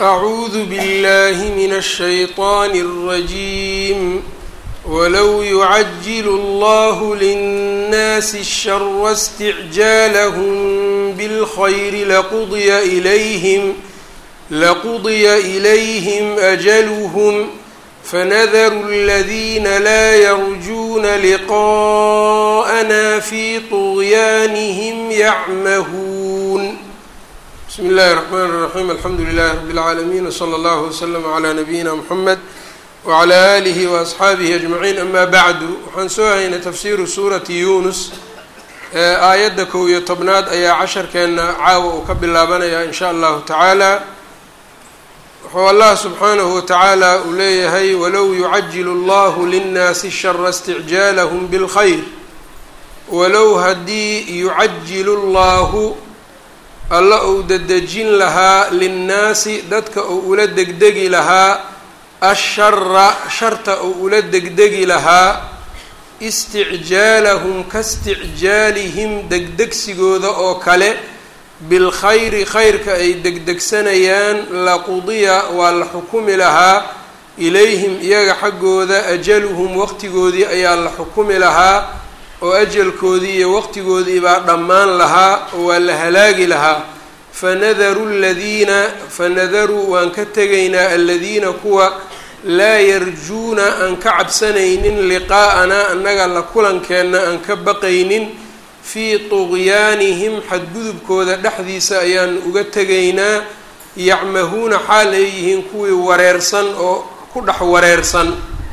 أعوذ بالله من الشيطان الرجيم ولو يعجل الله للناس الشر استعجالهم بالخير لقضي إليهم لقضي إليهم أجلهم فنذر الذين لا يرجون لقاءنا في طغيانهم يعمهون بسم الله الرحمن الرحيم الحمد لله رب العالمين وصلى الله وسلم على نبيina mحamed وعlى آlihi وأصxaabihi أجمعين أma bعdu waxaan soo haynay tafsiru suurati yunus aayadda kow iyo tobnaad ayaa casharkeena caawa uu ka bilaabanaya in sha allahu tacaala wuxuu allah subxaanahu watacaala uu leeyahay walow yucajilu اllahu linnaasi الshara اsticjaalhm bاlkhayr walow haddii yucajilu اllahu alla uu dedejin lahaa linnaasi dadka uu ula degdegi lahaa ashara sharta uu ula degdegi lahaa isticjaalahum kaisticjaalihim degdegsigooda oo kale bilkhayri khayrka ay degdegsanayaan laqudiya waa la xukumi lahaa ilayhim iyaga xaggooda ajaluhum waqtigoodii ayaa la xukumi lahaa oo ajalkoodii iyo waqtigoodii baa dhammaan lahaa oo waa la halaagi lahaa fanadaru ladiina fanadaruu waan ka tegaynaa aladiina kuwa laa yarjuuna aan ka cabsanaynin liqaa'anaa annaga la kulankeenna aan ka baqaynin fii tuqyaanihim xadgudubkooda dhexdiisa ayaan uga tegaynaa yacmahuuna xaal ay yihiin kuwii wareersan oo ku dhex wareersan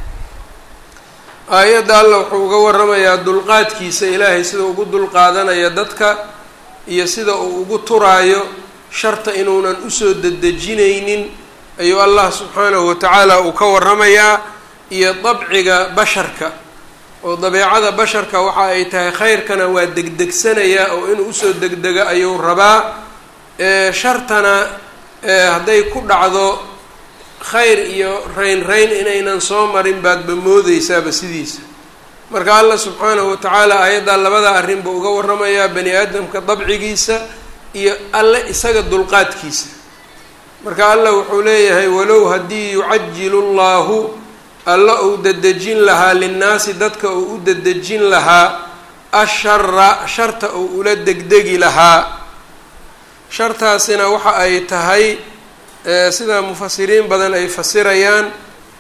aayadda alla wuxuu uga waramayaa dulqaadkiisa ilaahay sida ugu dulqaadanaya dadka iyo sida uu ugu turaayo sharta inuunan usoo dedejinaynin ayuu allah subxaanahu watacaala uu ka waramayaa iyo dabciga basharka oo dabeecada basharka waxa ay tahay khayrkana waa degdegsanayaa oo inuu usoo degdega ayuu rabaa shartana hadday ku dhacdo khayr iyo rayn rayn inaynan soo marin baadba moodeysaaba sidiisa marka allah subxaanahu watacaala aayaddaa labada arrin buu uga waramayaa bani aadamka dabcigiisa iyo alle isaga dulqaadkiisa marka allah wuxuu leeyahay walow haddii yucajilu llahu alla uu dedejin lahaa linnaasi dadka uu u dedejin lahaa ashara sharta uu ula degdegi lahaa shartaasina waxa ay tahay sida mufasiriin badan ay fasirayaan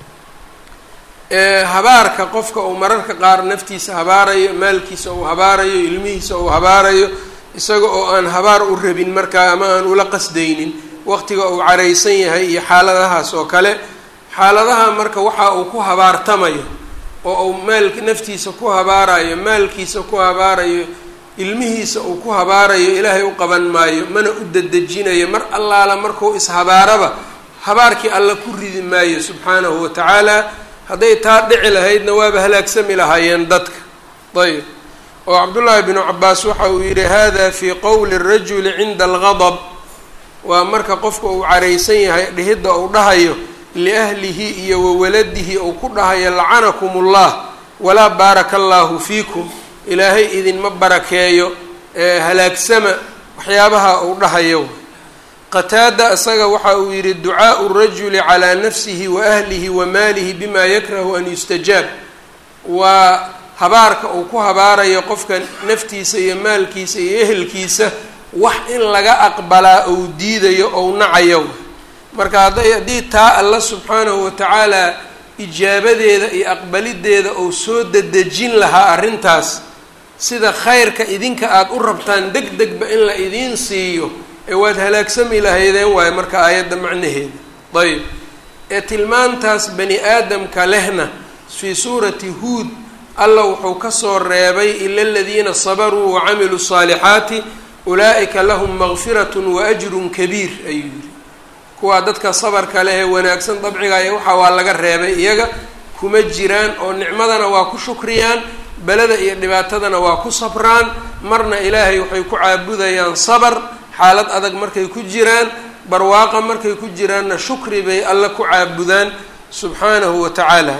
habaarka qofka uu mararka qaar naftiisa habaarayo maalkiisa uu habaarayo ilmihiisa uu habaarayo isaga oo aan habaar u rabin markaa ama aan ula qasdaynin waqtiga uu caraysan yahay iyo xaaladahaas oo kale xaaladaha marka waxa uu ku habaartamayo oo uu maal naftiisa ku habaarayo maalkiisa ku habaarayo ilmihiisa uu ku habaarayo ilaahay u qaban maayo mana u dedejinayo mar allaala markuu ishabaaraba habaarkii alla ku ridi maayo subxaanahu wa tacaala hadday taa dhici lahaydna waaba halaagsami lahaayeen dadka ayb oo cabdullaahi binu cabaas waxa uu yidhi hada fii qowli rajuli cinda algadab waa marka qofka uu caraysan yahay dhihidda uu dhahayo liahlihi iyo wawaladihi uu ku dhahayo lacanakum ullah walaa baaraka allaahu fiikum ilaahay idinma barakeeyo halaagsama waxyaabaha uu dhahayo qataada isaga waxa uu yidhi ducaau rajuli calaa nafsihi wa ahlihi wa maalihi bima yakrahu an yustajaab waa habaarka uu ku habaarayo qofka naftiisa iyo maalkiisa iyo ehelkiisa wax in laga aqbalaa ou diidayo ou nacayo marka hadday haddii taa alla subxaanahu watacaala ijaabadeeda iyo aqbalideeda ou soo dedejin lahaa arrintaas sida khayrka idinka aada u rabtaan deg degba in la idiin siiyo ee waad halaagsami lahaydeen waayo marka aayadda macnaheeda ayb ee tilmaantaas bani aadamka lehna fii suurati huud alla wuxuu kasoo reebay ila aladiina sabaruu wacamiluu saalixaati ulaa'ika lahum makfiratun wa ajrun kabiir ayuu yidhi kuwaa dadka sabarka leh ee wanaagsan dabcigaaya waxaa waa laga reebay iyaga kuma jiraan oo nicmadana waa ku shukriyaan beleda iyo dhibaatadana waa ku sabraan marna ilaahay waxay ku caabudayaan sabar xaalad adag markay ku jiraan barwaaqa markay ku jiraanna shukri bay alla ku caabudaan subxaanahu wa tacaala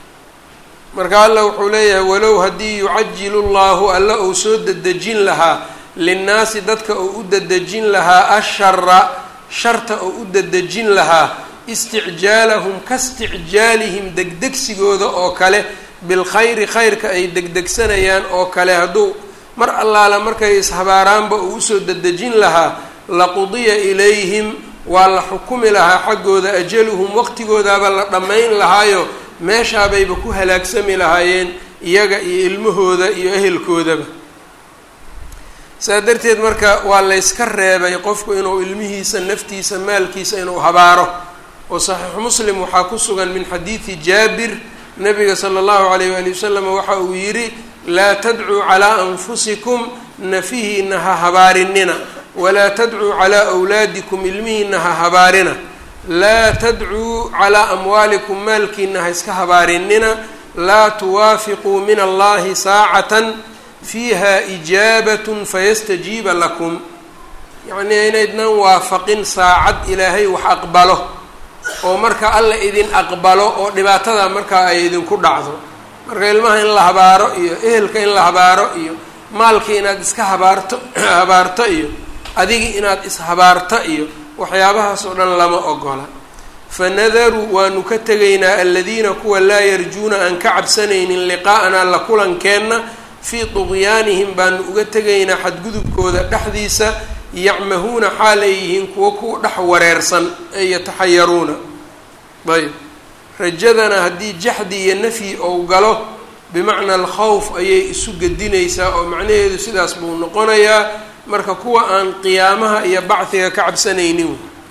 marka alla wuxuu leeyahay walow haddii yucajilu llahu alla uu soo dedejin lahaa linnaasi dadka uu u dedejin lahaa ashara sharta oo u dadejin lahaa isticjaalahum ka isticjaalihim degdegsigooda oo kale bilkhayri khayrka ay degdegsanayaan oo kale hadduu mar allaala markay ishabaaraanba uu usoo dedejin lahaa laqudiya ilayhim waa la xukumi lahaa xaggooda ajaluhum waqtigoodaaba la dhammayn lahaayo meeshaabayba ku halaagsami lahaayeen iyaga iyo ilmahooda iyo ehelkoodaba saa darteed marka waa layska reebay qofku inuu ilmihiisa naftiisa maalkiisa inuu habaaro oo saxiixu muslim waxaa ku sugan min xadiidi jaabir nabiga sala allahu calayh waali wasalam waxa uu yidhi laa tadcuu calaa anfusikum nafihiina ha habaarinina walaa tadcuu calaa awlaadikum ilmihiina ha habaarina laa tadcuu calaa amwaalikum maalkiina ha iska habaarinina laa tuwaafiquu min allahi saacatan fiiha ijaabatun fayastajiiba lakum yacnii inaydnan waafaqin saacad ilaahay wax aqbalo oo marka alla idin aqbalo oo dhibaatada markaa ay idinku dhacdo marka ilmaha in la habaaro iyo ehelka in la habaaro iyo maalkii inaad iska habaarto habaarto iyo adigii inaad ishabaarto iyo waxyaabahaas oo dhan lama ogola fanadaruu waanu ka tegaynaa aladiina kuwa laa yarjuuna aan ka cabsanaynin liqaa'anaa la kulankeenna fii tuqyaanihim baanu uga tegaynaa xadgudubkooda dhexdiisa yacmahuuna xaal ay yihiin kuwo ku dhex wareersan ay yataxayaruuna ayb rajadana haddii jaxdi iyo nafyi ou galo bimacna alkhawf ayay isu gedinaysaa oo macnaheedu sidaas buu noqonayaa marka kuwa aan qiyaamaha iyo bacdiga ka cabsanaynin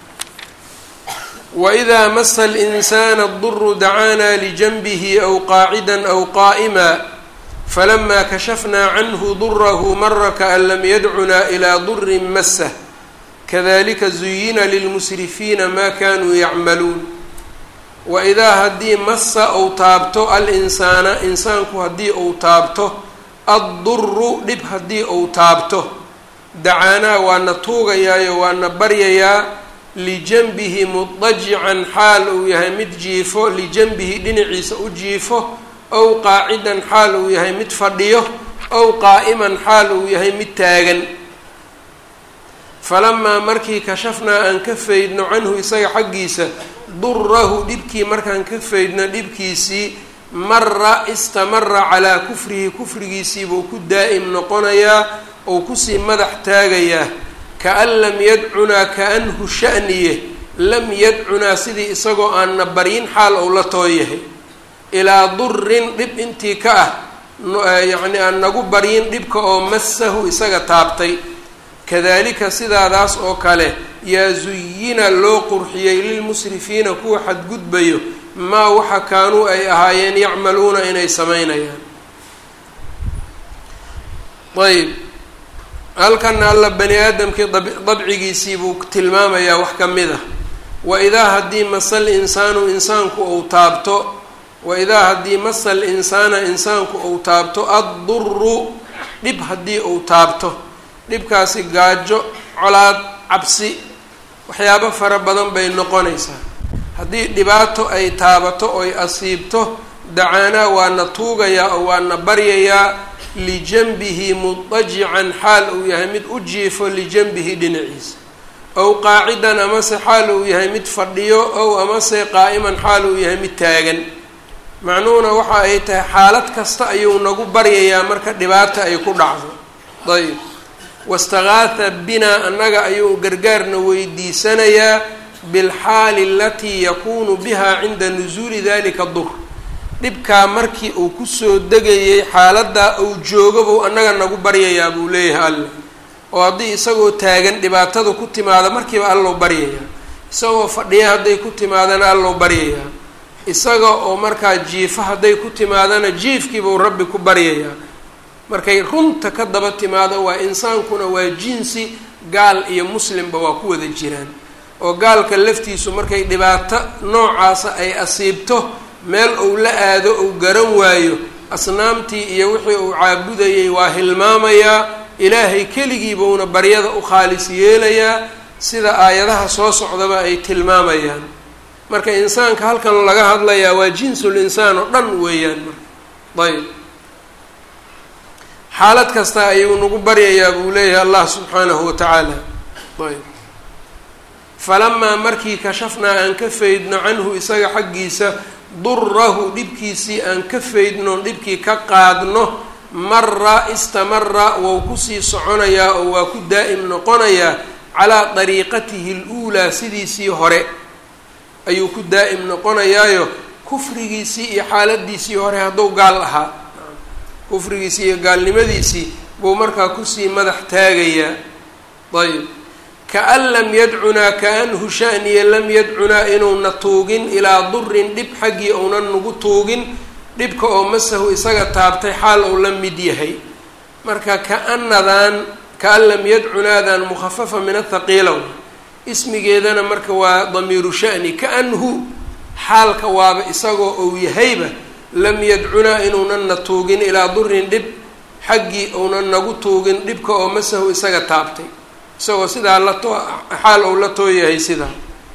waidaa masa alinsaana aduru dacaanaa lijanbihi aw qaacida aw qaa'ima falama kashafnaa canhu durahu mara kaan lam yadcunaa ilaa durin masah kadalika zuyina lilmusrifiina ma kanuu yacmaluun waidaa haddii massa ou taabto al-insaana insaanku haddii ou taabto adduru dhib haddii ou taabto dacaanaa waana tuugayaayo waana baryayaa lijanbihi mudajican xaal uu yahay mid jiifo lijanbihi dhinaciisa u jiifo ow qaacidan xaal uu yahay mid fadhiyo ow qaa'iman xaal uu yahay mid taagan falamaa markii kashafnaa aan ka faydno canhu isaga xaggiisa durahu dhibkii markaan ka faydno dhibkiisii mara istamara calaa kufrihi kufrigiisiibuu ku daa'im noqonayaa ou kusii madax taagayaa kaan lam yadcunaa kaanhu sha'niye lam yadcunaa sidii isagoo aanna baryin xaal ou la tooyahay ilaa durin dhib intii ka ah yacni aan nagu baryin dhibka oo masahu isaga taabtay kadalika sidaadaas oo kale yaa zuyina loo qurxiyey lilmusrifiina kuwa xadgudbayo maa waxa kaanuu ay ahaayeen yacmaluuna inay samaynayaan ayb halkana alla bani aadamkii dabcigiisii buu tilmaamayaa wax ka mid ah waidaa haddii masal insaanu insaanku ou taabto waidaa haddii masa alinsaana insaanku ou taabto adduru dhib haddii ou taabto dhibkaasi gaajo colaad cabsi waxyaabo fara badan bay noqonaysaa haddii dhibaato ay taabato oy asiibto dacaanaa waana tuugayaa oo waana baryayaa lijanbihi mudajican xaal uu yahay mid u jiifo lijanbihi dhinaciisa ow qaacidan amase xaal uu yahay mid fadhiyo ow amase qaa'iman xaal uu yahay mid taagan macnuhuna waxa ay tahay xaalad kasta ayuu nagu baryayaa marka dhibaata ay ku dhacdo ayb wastagaatha binaa annaga ayuu gargaarna weydiisanayaa bilxaali alatii yakuunu biha cinda nusuuli dalika dur dhibkaa markii uu kusoo degayay xaaladdaa uu joogo buu annaga nagu baryayaa buu leeyahay alla oo haddii isagoo taagan dhibaatada ku timaada markiiba allou baryayaa isagoo fadhiya hadday ku timaadana allou baryayaa isaga oo markaa jiifa hadday ku timaadana jiifkiibuu rabbi ku baryayaa markay runta ka daba timaado waa insaankuna waa jinsi gaal iyo muslimba waa ku wada jiraan oo gaalka laftiisu markay dhibaato noocaasa ay asiibto meel uu la aado uu garan waayo asnaamtii iyo wixii uu caabudayay waa hilmaamayaa ilaahay keligiibuuna baryada u khaalis yeelayaa sida aayadaha soo socdaba ay tilmaamayaan marka insaanka halkan laga hadlayaa waa jinsul insaan oo dhan weeyaan marka ayb xaalad kasta ayuu nagu baryayaa buu leeyahay allah subxaanahu wa tacaala ayb falamaa markii kashafnaa aan ka faydno canhu isaga xaggiisa durahu dhibkiisii aan ka faydno dhibkii ka qaadno mara istamara wou kusii soconayaa oo waa ku daa'im noqonayaa calaa dariiqatihi luulaa sidiisii hore ayuu ku daa'im noqonayaayo kufrigiisii iyo xaaladiisii hore hadduu gaal ahaa kufrigiisii iyo gaalnimadiisii buu markaa kusii madax taagayaa ayb kaan lam yadcunaa kaanhu shaniya lam yadcunaa inuuna tuugin ilaa durin dhib xaggii ounan nagu tuugin dhibka oo masahu isaga taabtay xaal ou la mid yahay marka kaanadan kaan lam yadcunaadan mukhafafa min athaqiilow ismigeedana marka waa damiiru shani kaanhu xaalka waaba isagoo ou yahayba lam yadcunaa inuunan na tuugin ilaa durin dhib xaggii ounan nagu tuugin dhibka oo masahu isaga taabtay isagoo sidaa la too xaal ou la tooyahay sidaa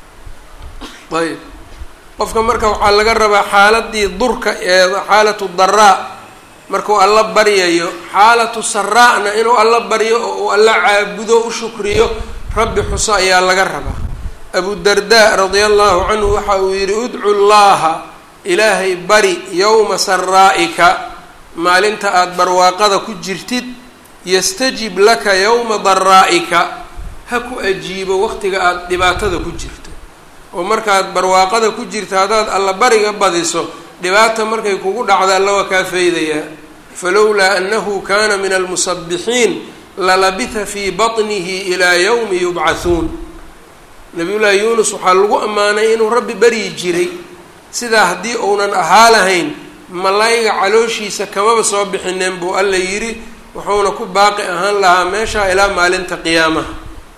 ayb qofka marka waxaa laga rabaa xaaladii durka ee xaalatu daraa markuu alla baryayo xaalatu saraa'na inuu alla baryo oo uu alla caabudo u shukriyo rabbi xuso ayaa laga rabaa abu darda radia allahu canhu waxa uu yidhi udcu llaha ilaahay bari yowma saraa'ika maalinta aada barwaaqada ku jirtid yastajib laka yowma daraa'ika ha ku ajiibo waqtiga aada dhibaatada ku jirto oo markaad barwaaqada ku jirto haddaad alla bariga badiso dhibaata markay kugu dhacda alla waa kaa faydayaa falowlaa annahu kana min almusabixiin lalabitha fii baطnihi ilaa yowmi yubcathuun nabiyullaahi yuunus waxaa lagu ammaanay inuu rabbi baryi jiray sidaa haddii uunan ahaa lahayn malayga calooshiisa kamaba soo bixineen buu alla yidhi wuxuuna ku baaqi ahaan lahaa meeshaa ilaa maalinta qiyaamaha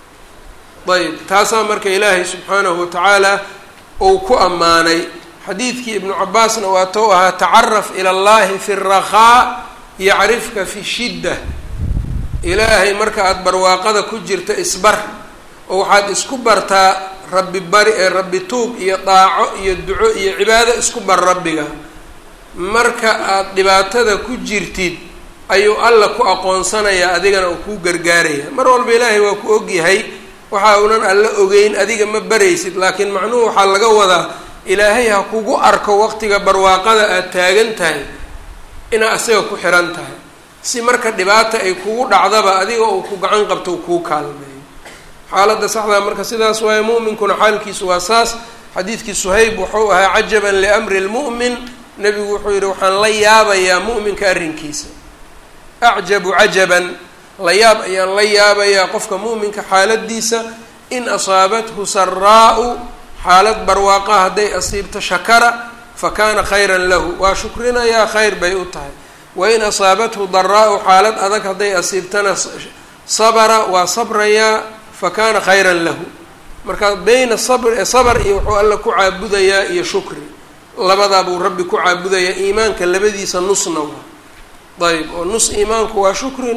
ayb taasaa marka ilaahay subxaanahu watacaala uu ku ammaanay xadiidkii ibnu cabaasna waa tou ahaa tacaraf ila allahi fi rakhaa yacrifka fi shidda ilaahay marka aada barwaaqada ku jirta isbar oo waxaad isku bartaa rabbi bari ee rabbi tuug iyo daaco iyo duco iyo cibaado isku bar rabbiga marka aada dhibaatada ku jirtid ayuu alla ku aqoonsanayaa adigana uu kuu gargaaraya mar walba ilaahay waa ku ogyahay waxa unan alla ogeyn adiga ma baraysid laakiin macnuhu waxaa laga wadaa ilaahay ha kugu arko waqtiga barwaaqada aada taagan tahay inaa asaga ku xiran tahay si marka dhibaata ay kugu dhacdaba adiga uu ku gacan qabto uu kuu kaalmeeyo xaaladda saxdaa marka sidaas waaye mu'minkuna xaalkiisu waa saas xadiidkii suhayb wuxuu ahaa cajaban liamri lmu'min nebigu wuxuu yidhi waxaan la yaabayaa mu'minka arrinkiisa acjabu cajaban la yaab ayaan la yaabayaa qofka mu'minka xaaladiisa in asaabathu saraa'u xaalad barwaaqa hadday asiibto shakara fa kaana khayran lahu waa shukrinayaa khayr bay u tahay wain asaabathu daraa'u xaalad adag hadday asiibtana sabara waa sabrayaa fa kaana khayran lahu marka beyna sabr sabr iyo wuxuu alla ku caabudayaa iyo shukri labadaa buu rabbi ku caabudayaa iimaanka labadiisa nusna waa ayb oo nus iimaanku waa shukri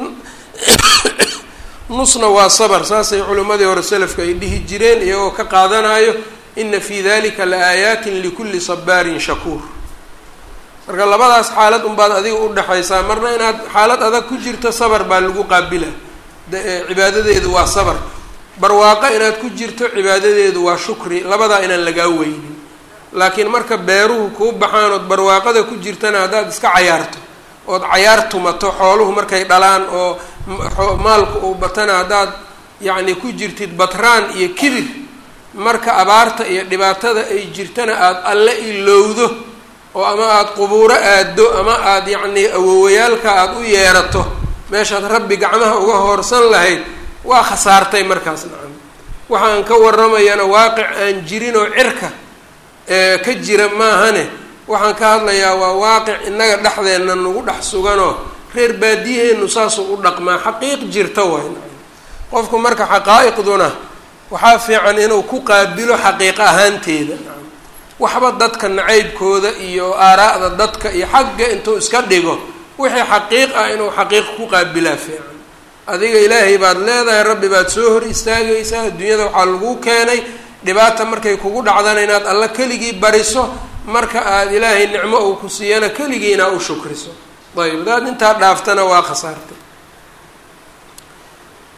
nusna waa sabr saasay culimmadii hore selafka ay dhihi jireen iyagoo ka qaadanayo ina fi dalika la aayaatin likulli sabaarin shakuur marka labadaas xaalad unbaad adiga udhexaysaa marna inaad xaalad adag ku jirto sabr baa lagu qaabila cibaadadeedu waa sabr barwaaqo inaad ku jirto cibaadadeedu waa shukri labadaa inaan lagaa weynin laakiin marka beeruhu kuu baxaan ood barwaaqada ku jirtana haddaad iska cayaarto ood cayaar tumato xooluhu markay dhalaan oo maalku uu batana haddaad yacni ku jirtid batraan iyo kibir marka abaarta iyo dhibaatada ay jirtana aada alle ilowdo oo ama aada qubuuro aaddo ama aada yacnii awowayaalka aada u yeerato meeshaad rabbi gacmaha uga hoorsan lahayd waa khasaartay markaas nacam waxaan ka waramayana waaqic aan jirin oo cirka ee ka jira maahane waxaan ka hadlayaa waa waaqic innaga dhexdeenna nagu dhex suganoo reer baadiyaheennu saasuu u dhaqmaa xaqiiq jirta waay nacam qofku marka xaqaa'iqduna waxaa fiican inuu ku qaabilo xaqiiq ahaanteeda nacam waxba dadka nacaybkooda iyo aaraa'da dadka iyo xagga intuu iska dhigo wixii xaqiiq ah inuu xaqiiq ku qaabilaa fiican adiga ilaahay baad leedahay rabbi baad soo hor istaagaysaa adduunyada waxaa lagu keenay dhibaata markay kugu dhacdana inaad alla keligii bariso marka aada ilaahay nicmo uu ku siiyana keligii inaa u shukriso ayb hadaad intaa dhaaftana waa khasaartay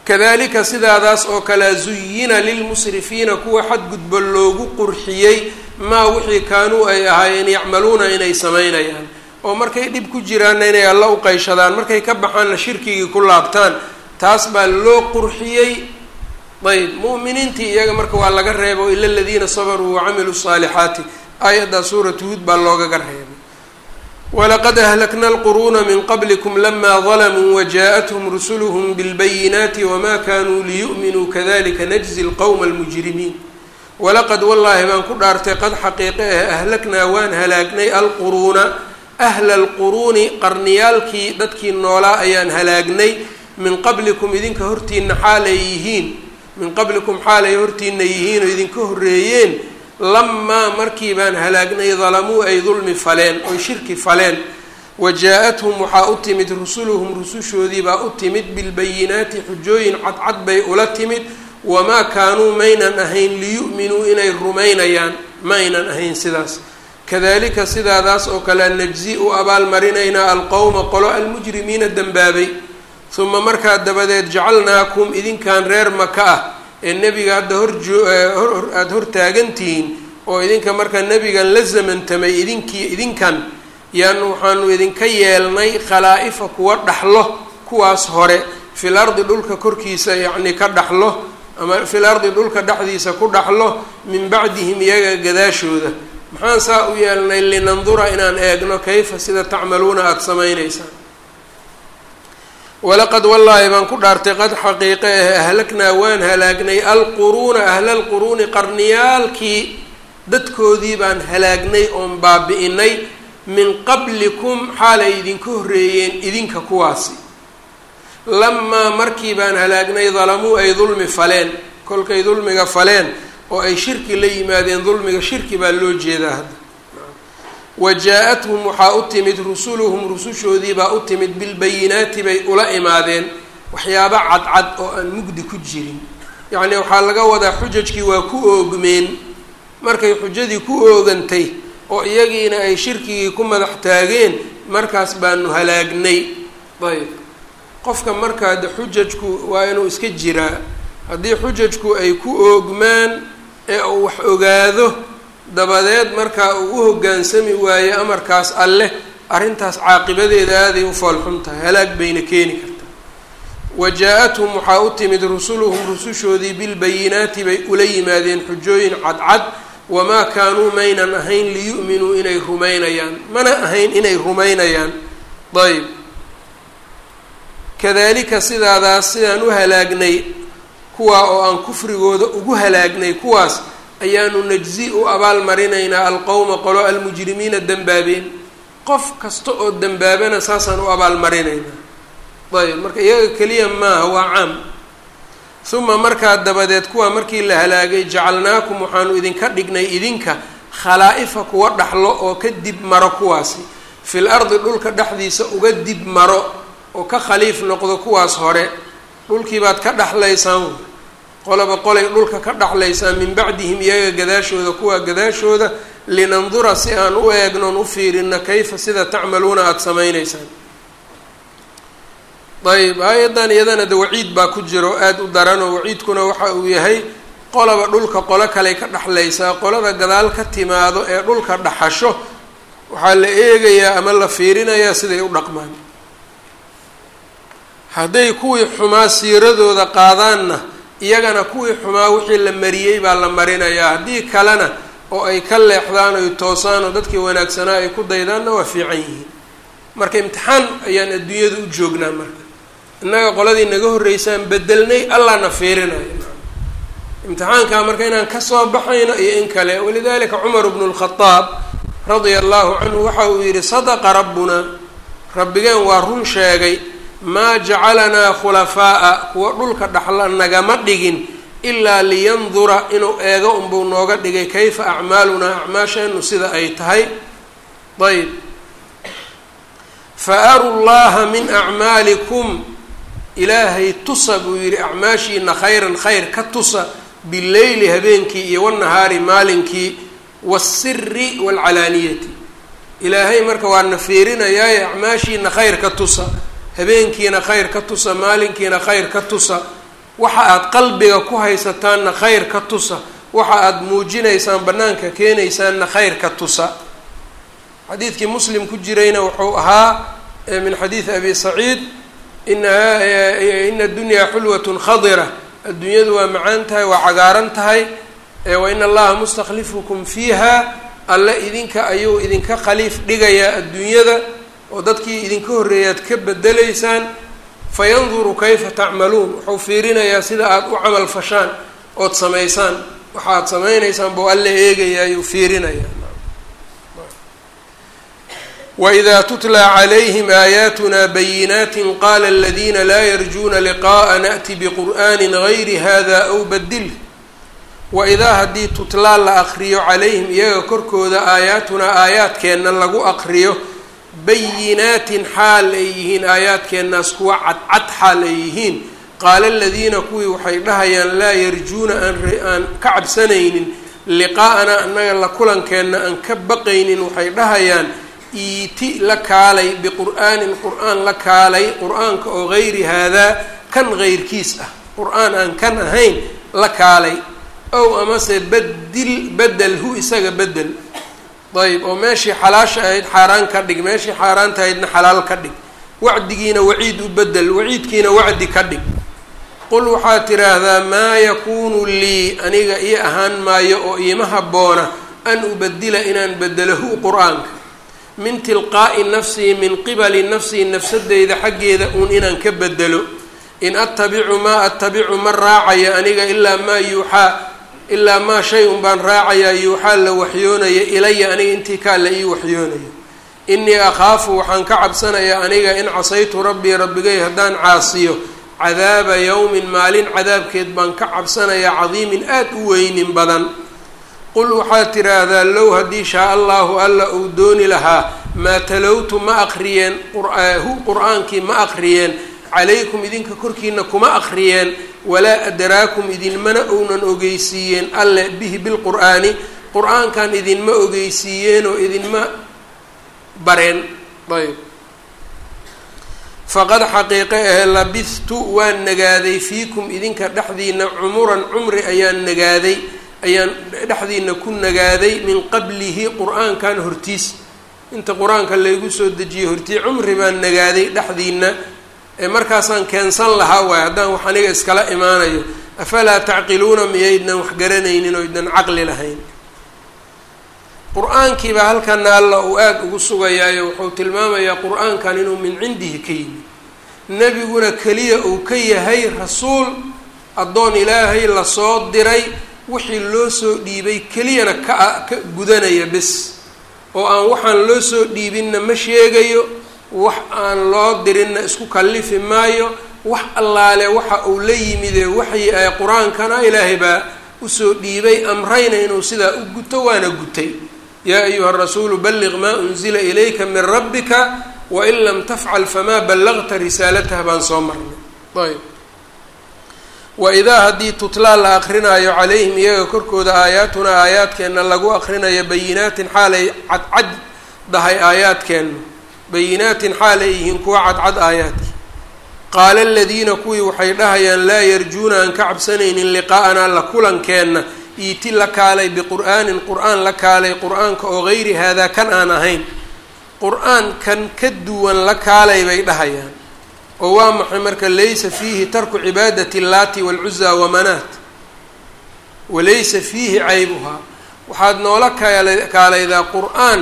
kadalika sidaadaas oo kale zuyina lilmusrifiina kuwa xadgudbo loogu qurxiyey maa wixii kaanuu ay ahaayeen yacmaluuna inay samaynayaan oo markay dhib ku jiraanna inay alla u qayshadaan markay ka baxaanna shirkigii ku laabtaan taas baa loo qurxiyey ayb mu'miniintii iyaga marka waa laga reebo ila aladiina sabaruu wacamiluu saalixaati aayaddaa suuratu huud baa loogaga reebay walaqad ahlakna alquruuna min qablikum lama dalamuu wajaaءathum rusuluhm bilbayinaati wama kanuu liyu'minuu kadalika najzi lqowma almujrimiin walaqad wallaahi baan ku dhaartay qad xaqiiqe ah ahlaknaa waan halaagnay alquruuna ahla alquruuni qarniyaalkii dadkii noolaa ayaan halaagnay min qablikum idinka hortiina xaalay yihiin min qablikum xaalay hortiina yihiin oo idinka horreeyeen lamaa markii baan halaagnay dalamuu ay dulmi faleen oy shirki faleen wajaa-athum waxaa u timid rusuluhum rusushoodii baa u timid bilbayinaati xujooyin cadcad bay ula timid wamaa kaanuu maynan ahayn liyu'minuu inay rumaynayaan ma aynan ahayn sidaas kadalika sidaadaas oo kale najzi u abaalmarinaynaa alqowma qolo almujrimiina dembaabay uma markaa dabadeed jacalnaakum idinkan reer maka ah ee nebiga hadda horjoo aada hortaagantihiin oo idinka markaa nebigan la zamantamay idinkii idinkan yaan waxaanu idinka yeelnay khalaa-ifa kuwa dhaxlo kuwaas hore fil ardi dhulka korkiisa yacni ka dhaxlo ama fil ardi dhulka dhexdiisa ku dhaxlo min bacdihim iyaga gadaashooda maxaan saa u yeelnay linandura inaan eegno kayfa sida tacmaluuna aada samaynaysaan walaqad wallaahi baan ku dhaartay qad xaqiiqe ah ahlaknaa waan halaagnay alquruuna ahla alquruuni qarniyaalkii dadkoodii baan halaagnay oon baabi'inay min qablikum xaalay idinka horreeyeen idinka kuwaasi lamaa markii baan halaagnay dalamuu ay dulmi faleen kolkay dulmiga faleen oo ay shirki la yimaadeen dulmiga shirki baa loo jeedaa hadda wajaa-athum waxaa u timid rusuluhum rusushoodii baa u timid bilbayinaati bay ula imaadeen waxyaabo cadcad oo aan mugdi ku jirin yacnii waxaa laga wadaa xujajkii waa ku oogmeen markay xujadii ku oogantay oo iyagiina ay shirkigii ku madax taageen markaas baanu halaagnay ayb qofka markaa de xujajku waa inuu iska jiraa haddii xujajku ay ku oogmaan ee uu wax ogaado dabadeed markaa uu u hoggaansami waaye amarkaas alleh arrintaas caaqibadeeda aaday u foolxun tahay halaag bayna keeni kartaa wajaa-athum waxaa u timid rusuluhum rusushoodii bilbayinaati bay ula yimaadeen xujooyin cadcad wamaa kaanuu maynan ahayn liyu'minuu inay rumaynayaan mana ahayn inay rumaynayaan ayb kadalika sidaadaas sidaan u halaagnay kuwaa oo aan kufrigooda ugu halaagnay kuwaas ayaanu najzi u abaal marinaynaa alqowma qolo almujrimiina dembaabeen qof kasta oo dembaabana saasaan u abaal marinaynaa ayb marka iyaga keliya maaha waa caam uma markaa dabadeed kuwaa markii la halaagay jacalnaakum waxaanu idinka dhignay idinka khalaa-ifa kuwa dhaxlo oo ka dib maro kuwaasi fil ardi dhulka dhexdiisa uga dib maro oo ka khaliif noqdo kuwaas hore dhulkii baad ka dhexlaysaan qolaba qolay dhulka ka dhexlaysaan min bacdihim iyaga gadaashooda kuwaa gadaashooda linandura si aan u eegnoon u fiirino kayfa sida tacmaluuna aada samaynaysaan ayb aayaddan iyadana de waciid baa ku jiro aada u daranoo waciidkuna waxa uu yahay qolaba dhulka qolo kaley ka dhexlaysaa qolada gadaal ka timaado ee dhulka dhaxasho waxaa la eegayaa ama la fiirinayaa siday u dhaqmaan hadday kuwii xumaa siiradooda qaadaanna iyagana kuwii xumaa wixii la mariyey baa la marinayaa haddii kalena oo ay ka leexdaan oy toosaan oo dadkii wanaagsanaa ay ku daydaanna waa fiican yihiin marka imtixaan ayaan adduunyada u joognaa marka innaga qoladii naga horreysaan bedelnay allahna fiirinayo imtixaankaa marka inaan kasoo baxayno iyo in kale walidalika cumar bnu lkhadaab radia allahu canhu waxa uu yidhi sadaqa rabbuna rabbigeen waa run sheegay maa jacalanaa khulafaa'a kuwa dhulka dhaxla nagama dhigin ilaa liyandura inuu eego unbuu nooga dhigay kayfa acmaalunaa acmaasheenu sida ay tahay ayb fa aru llaha min acmaalikum ilaahay tusa buu yidhi acmaashiina khayran khayr ka tusa bileyli habeenkii iyo wanahaari maalinkii waasiri waalcalaaniyati ilaahay marka waana fiirinayaaye acmaashiina khayr ka tusa habeenkiina khayr ka tusa maalinkiina khayr ka tusa waxa aada qalbiga ku haysataanna khayr ka tusa waxa aada muujinaysaan bannaanka keenaysaanna khayr ka tusa xadiidkii muslim ku jirayna wuxuu ahaa min xadiidi abi saciid ina ina dunyaa xulwatun khadira adduunyadu waa macaan tahay waa cagaaran tahay wa ina allaha mustakhlifukum fiiha alle idinka ayuu idinka khaliif dhigayaa adduunyada oo dadkii idinka horreeyaad ka bedelaysaan fayanduru kayfa tacmaluun wuxuu fiirinayaa sida aada u camal fashaan ood samaysaan waxa aad samaynaysaan buu alle eegayaa ayuu fiirinayaa wإida tutla عlayhm آayaatuna bayinaati qala اladina laa yarjuna liqaءa naأti bqur'ani غayri hada aw badilh waidaa haddii tutlaa la aqriyo calayhim iyaga korkooda aayaatunaa aayaadkeenna lagu aqriyo bayinaatin xaal ay yihiin aayaadkeennaas kuwa cadcad xaal ay yihiin qaala aladiina kuwii waxay dhahayaan laa yarjuuna aan ka cabsanaynin liqaa'anaa annaga la kulankeenna aan ka baqaynin waxay dhahayaan iiti la kaalay biqur'aanin qur-aan la kaalay qur-aanka oo gayri haadaa kan geyrkiis ah qur-aan aan kan ahayn la kaalay ow amase badil bedelhu isaga bedel ayb oo meeshii xalaasha ahayd xaaraan ka dhig meeshii xaaraanta ahaydna xalaal ka dhig wacdigiina waciid u bedel waciidkiina wacdi ka dhig qul waxaad tidhaahdaa maa yakuunu lii aniga ii ahaan maayo oo iima habboona an ubadila inaan bedelahu qur-aanka min tilqaa'i nafsii min qibali nafsii nafsadeyda xaggeeda uun inaan ka bedelo in attabicu maa attabicu ma raacayo aniga ilaa maa yuuxaa ilaa maa shay un baan raacayaa yuuxaa la waxyoonaya ilaya aniga intii kaa la ii waxyoonayo innii akhaafu waxaan ka cabsanayaa aniga in casaytu rabbii rabbigay haddaan caasiyo cadaaba yowmin maalin cadaabkeed baan ka cabsanayaa cadiimin aad u weynin badan qul waxaad tidhaahdaa low haddii shaa allahu alla uu dooni lahaa maa talowtu ma aqriyeen hu qur-aankii ma aqriyeen calaykum idinka korkiina kuma aqriyeen walaa adraakum idinmana ounan ogeysiiyeen alle bihi bilqur'aani qur-aankan idinma ogeysiiyeen oo idinma bareen ayb faqad xaqiiqe ahe labithtu waan nagaaday fiikum idinka dhexdiina cumuran cumri ayaan nagaaday ayaan dhexdiina ku nagaaday min qablihi qur-aankan hortiis inta qur-aanka laygu soo dejiyey hortii cumri baan nagaaday dhexdiina ee markaasaan keensan lahaa waay haddaan wax aniga iskala imaanayo afalaa tacqiluuna miyaydnan wax garanaynin oo ydnan caqli lahayn qur-aankiibaa halkana alla uu aada ugu sugayaayo wuxuu tilmaamayaa qur-aankan inuu min cindihi ka yimi nebiguna keliya uu ka yahay rasuul addoon ilaahay lasoo diray wixii loo soo dhiibay keliyana ka ka gudanaya bes oo aan waxaan loo soo dhiibinna ma sheegayo wax aan loo dirinna isku kallifi maayo wax allaale waxa uu la yimidee waxyi ay qur-aankana ilaahay baa usoo dhiibay amrayna inuu sidaa u guto waana gutay yaa ayuha rasuulu balliq maa unzila ilayka min rabbika wain lam tafcal famaa ballaqta risaalatah baan soo marnay ayb waidaa haddii tutlaa la aqrinaayo calayhim iyaga korkooda aayaatunaa aayaadkeenna lagu aqrinayo bayinaatin xaalay cadcad dahay aayaadkeenna bayinaatin xaal ay yihiin kuwa cadcad aayaadki qaala aladiina kuwii waxay dhahayaan laa yarjuuna aan ka cabsanaynin liqaa'anaa la kulankeenna iiti la kaalay biqur'aanin qur-aan la kaalay qur-aanka oo gayri haadaa kan aan ahayn qur-aan kan ka duwan la kaalay bay dhahayaan oo waa maxay marka laysa fiihi tarku cibaadati allaati waalcuzaa wamanaat walaysa fiihi caybuhaa waxaad noola kaal kaalaydaa qur-aan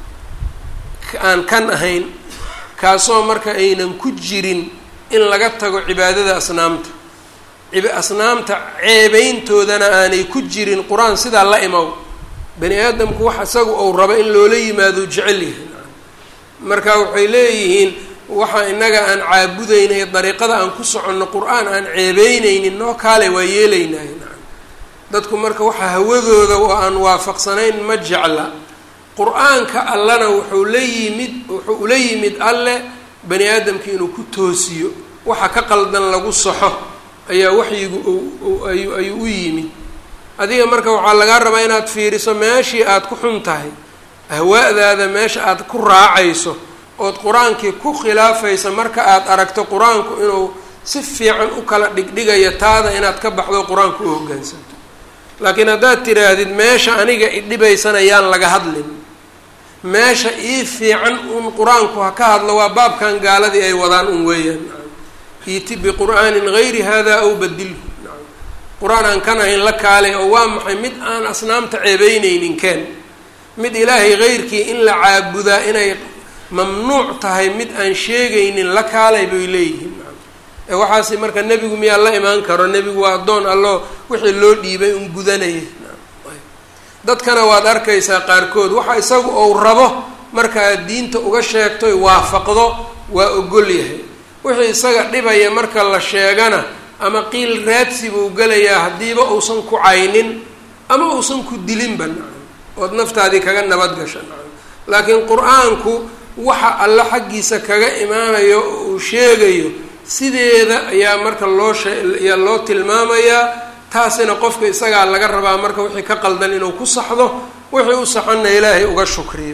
aan kan ahayn kaasoo marka aynan ku jirin in laga tago cibaadada asnaamta asnaamta ceebeyntoodana aanay ku jirin qur-aan sidaa la imow bani aadamku wax isaga ou rabo in loola yimaado jecel yahay marka waxay leeyihiin waxa inaga aan caabudaynay dariiqada aan ku soconno qur-aan aan ceebeyneynin noo kaale waa yeelaynahay dadku marka waxa hawadooda oo aan waafaqsanayn ma jecla qur-aanka allana wuxuu la yimid wuxuu ula yimid alle bani aadamka inuu ku toosiyo waxa ka qaldan lagu saxo ayaa waxyigu ayuu ayuu u yimid adiga marka waxaa lagaa rabaa inaad fiiriso meeshii aada ku xun tahay ahwaa'daada meesha aada ku raacayso ood qur-aankii ku khilaafaysa marka aada aragto qur-aanku inuu si fiican u kala dhigdhigaya taada inaad ka baxdo qur-aanka u hoggaansanto laakiin haddaad tiraahdid meesha aniga idhibaysanayaan laga hadlin meesha ii fiican un qur-aanku ha ka hadlo waa baabkan gaaladii ay wadaan un weeyaan iiti biqur'aanin gayri hada aw badilhu qur-aan aan kan ahayn la kaalay oo waa maxay mid aan asnaamta ceebeyneynin keen mid ilaahay heyrkii in la caabudaa inay mamnuuc tahay mid aan sheegaynin la kaalay bay leeyihiin ee waxaasi marka nebigu miyaa la imaan karo nebigu waa addoon allo wixii loo dhiibay un gudanaya dadkana waad arkaysaa qaarkood waxa isagu ou rabo marka aad diinta uga sheegtoy waafaqdo waa ogol yahay wixii isaga dhibaya marka la sheegana ama qiil raadsi buu gelayaa haddiiba uusan ku caynin ama uusan ku dilinba nacam ood naftaadii kaga nabad gasha nacam laakiin qur-aanku waxa alle xaggiisa kaga imaanayo oo uu sheegayo sideeda ayaa marka loo sheayaa loo tilmaamayaa taasina qofka isagaa laga rabaa marka wixii ka qaldan inuu ku saxdo wixii u saxanna ilaahay uga shukriyo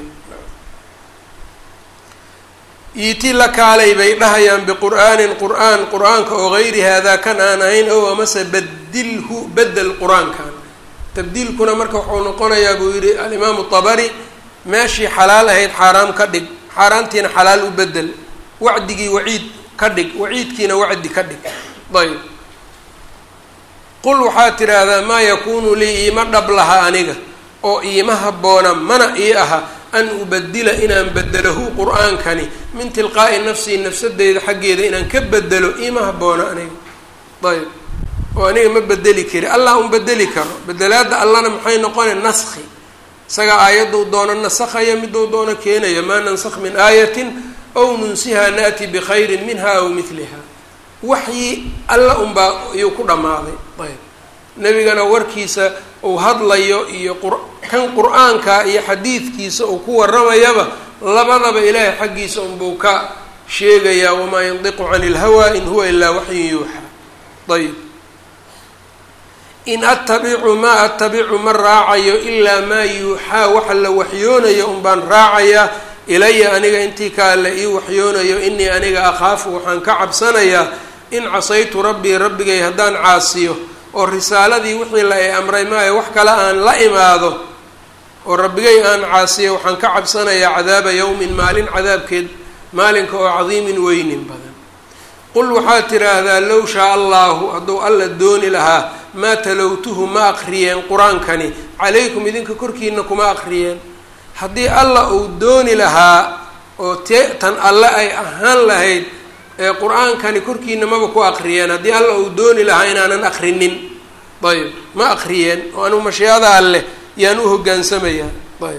iiti la kaalay bay dhahayaan biqur'aanin qur-aan qur-aanka oo gayri haadaa kan aan ahayn ow amase badilhu bedel qur-aankan tabdiilkuna marka wuxuu noqonayaa buu yihi alimaamu tabari meeshii xalaal ahayd xaaraam ka dhig xaaraantiina xalaal u bedel wacdigii waciid ka dhig waciidkiina wacdi ka dhig ayb qul waxaad tidhaahdaa maa yakuunu lii iima dhab laha aniga oo iima habboona mana ii aha an ubadila inaan bedelahu qur-aankani min tilqaa'i nafsii nafsadeyda xaggeeda inaan ka bedelo iima habboona aniga ayb oo aniga ma bedeli kari allah un bedeli karo bedelaadda allana maxay noqona naskhi isagaa aayaduu doono nasakhaya miduu doono keenaya maa nansakh min aayatin aw nunsihaa naati bikhayrin minha aw midliha waxyi alla unbaa iyuu ku dhammaaday ayb nebigana warkiisa uu hadlayo iyo kan qur-aanka iyo xadiidkiisa uu ku waramayaba labadaba ilaahay xaggiisa unbuu ka sheegayaa wamaa yandiqu cani ilhawaa in huwa ilaa waxyin yuuxaa ayb in attabicu maa attabicu ma raacayo ilaa maa yuuxaa waxa la waxyoonayo unbaan raacayaa ilaya aniga intii kaa la ii waxyoonayo inii aniga akhaafu waxaan ka cabsanayaa in casaytu rabbii rabbigay haddaan caasiyo oo risaaladii wixii la i amray maayo wax kale aan la imaado oo rabbigay aan caasiyo waxaan ka cabsanayaa cadaaba yowmin maalin cadaabkeed maalinka oo cadiimin weynin badan qul waxaad tidhaahdaa low shaa allahu hadduu alla dooni lahaa maa talowtuhu ma aqriyeen qur-aankani calaykum idinka korkiina kuma aqriyeen haddii alla uu dooni lahaa oo te tan alle ay ahaan lahayd ee qur-aankani korkiina maba ku aqriyeen haddii alla uu dooni lahaa inaanan aqrinin ayb ma aqriyeen oo anigu mashiicada alleh yaan u hogaansamayaa ayb